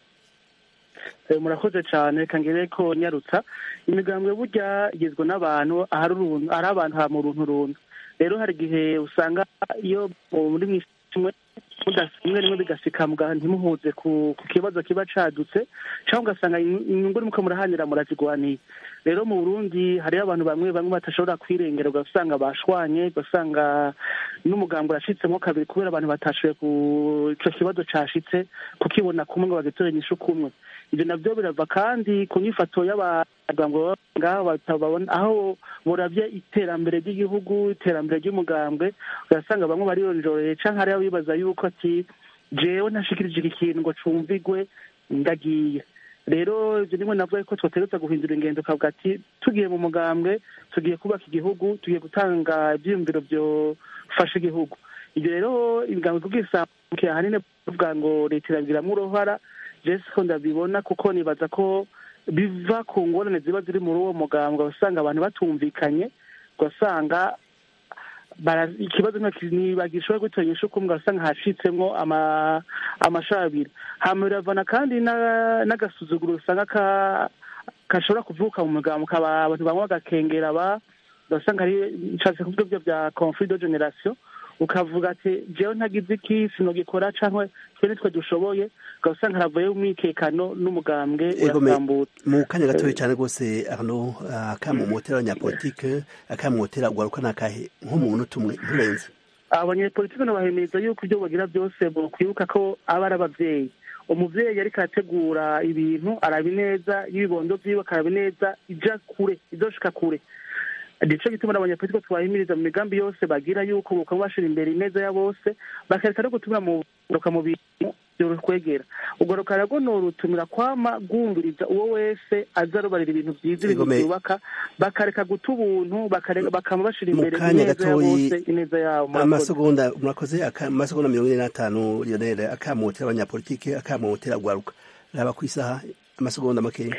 murakoze cyane kangere ko nyarutsa imigambwe burya igizwe n'abantu ahari abantu ha mu runtu runtu rero hari igihe usanga iyo muri mwisi rimwe rimwe bigasika ntimuhuze ku kibazo kiba cadutse cyangwa ugasanga inyungu muko murahanira murazigwaniye rero mu burundi hariyo abantu bamwe bamwe batashobora kwirengera ugasanga bashwanye ugasanga n'umugambi urashitsemo kabiri kubera abantu batashoboye ku ico kibazo cashitse kukibona kumwe ngo bagitore inyishu kumwe ibyo nabyo birava kandi ku nyifato y'abagambwe ngaho batababona aho burabye iterambere ry'igihugu iterambere ry'umugambwe ugasanga bamwe barironjoreye canke hariho bibaza yuko ati jewe ntashikirije iki kintu ngo cumvigwe ndagiye rero ibyo nimwe navuga ko twategereza guhindura ingendo ukavuga ati tugiye mu mugambwe tugiye kubaka igihugu tugiye gutanga ibyiyumviro byofasha igihugu ibyo rero ibigango kubwisanzwe ahanini bavuga ngo leta irabigiramo uruhara jesi ko ndabibona kuko nibaza ko biva ku ngorane ziba ziri muri uwo mugambwe usanga abantu batumvikanye ugasanga ikibazo ntibagishobora gutoranyisha uko ugasanga hacitsemo amashabiri hama biravana kandi n'agasuzuguro usanga gashobora kuvuka mu mugambwe abantu bamwe bagakengera aba ugasanga ari nshatse kuvuga ibyo bya conflit de generation ukavuga ati jewe ntagize iki sinogikora cyangwa twe nitwe dushoboye ugasanga haravuyeho umwikekano n'umugambwe urasambutse mu kanya gatoya cyane rwose arno akamumotera abanyapolitike akamumotera ugaruka nakahe nk'umuntu tumwe nturenze abanyapolitike nabahemeza yuko ibyo bagira byose kwibuka ko aba ari ababyeyi umubyeyi ariko arategura ibintu araba ineza y'ibibondo byiwe akaraba ineza ija kure izoshika kure nico gituma n'abanyapolitike twahimiriza mu migambi yose bagira yuko bukaba bashira imbere ineza ya bose bakareka no gutumira mu mu bintu kwegera ubwo rukarago ni urutumira kwama rwumviriza uwo wese aza arubarira ibintu byiza ibintu byubaka bakareka guta ubuntu bakaba bashira imbere ineza ya bose ineza yabo amasegonda murakoze amasegonda mirongo ine n'atanu lionel akamotera abanyapolitike akamotera gwaruka raba ku isaha amasegonda makeya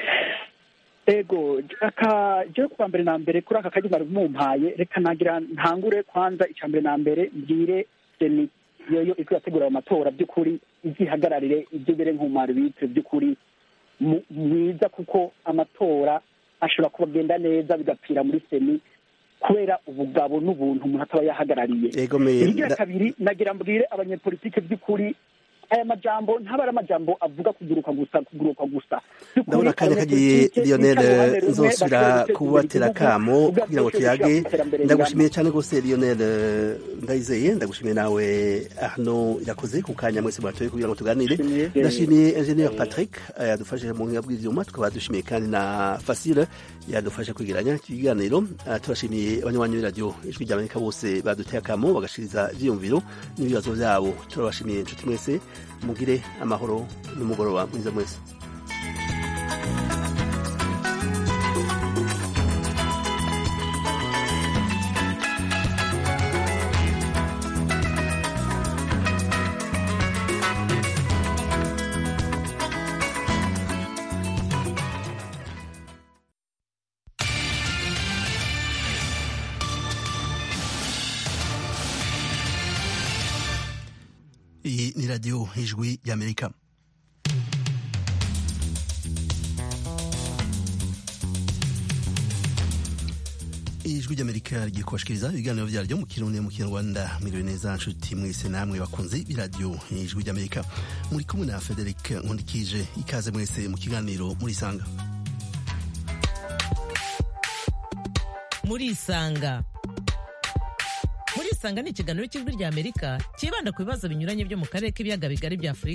ego aka je kwa mbere na mbere kuri aka kaji bari mumpaye reka nagira ntangure kwanza icya mbere na mbere mbwire seni yoyo iko yategura amatora by'ukuri izihagararire ibyo bere nk'umwari bitire by'ukuri mwiza kuko amatora ashobora kubagenda neza bigapfira muri seni kubera ubugabo n'ubuntu umuntu ataba yahagarariye irya kabiri nagira mbwire abanyepolitike by'ukuri aya majambo ntaba ari amajambo avuga kuguruka gusa kuguruka gusa ndabona akanya kagiye lionel nzosubira kubatera akamo kugira ngo tuyage ndagushimiye cyane rwose lionel ndayizeye ndagushimiye nawe hano irakoze ku kanya mwese mwatoye kugira ngo tuganire ndashimiye ingenieur patrick yadufashije mu buhinga bw'ivyuma tukaba dushimiye kandi na fasile yadufasha kwigiranya ikiganiro turashimiye abanywanyi b'iradiyo ijwi ry'amerika bose baduteye akamo bagashiriza ivyiyumviro n'ibibazo vyabo turabashimiye inshuti mwese mugire amahoro n'umugoroba mwiza mwese iyi ni radiyo ijwi y'amerika ijwi ry'amerika rigiye kubashikiriza ibiganiro byaryo mu kirundi mu kinyarwanda mwiriwe neza nshuti mwese namwe bakunze b'iradiyo ijwi ry'amerika muri kumwe na frederic nkundikije ikaze mwese mu kiganiro murisanga murisanga murisanga ni ikiganiro cy'ijwi ry'amerika cyibanda ku bibazo binyuranye byo mu karere k'ibiyaga bigari bya afurika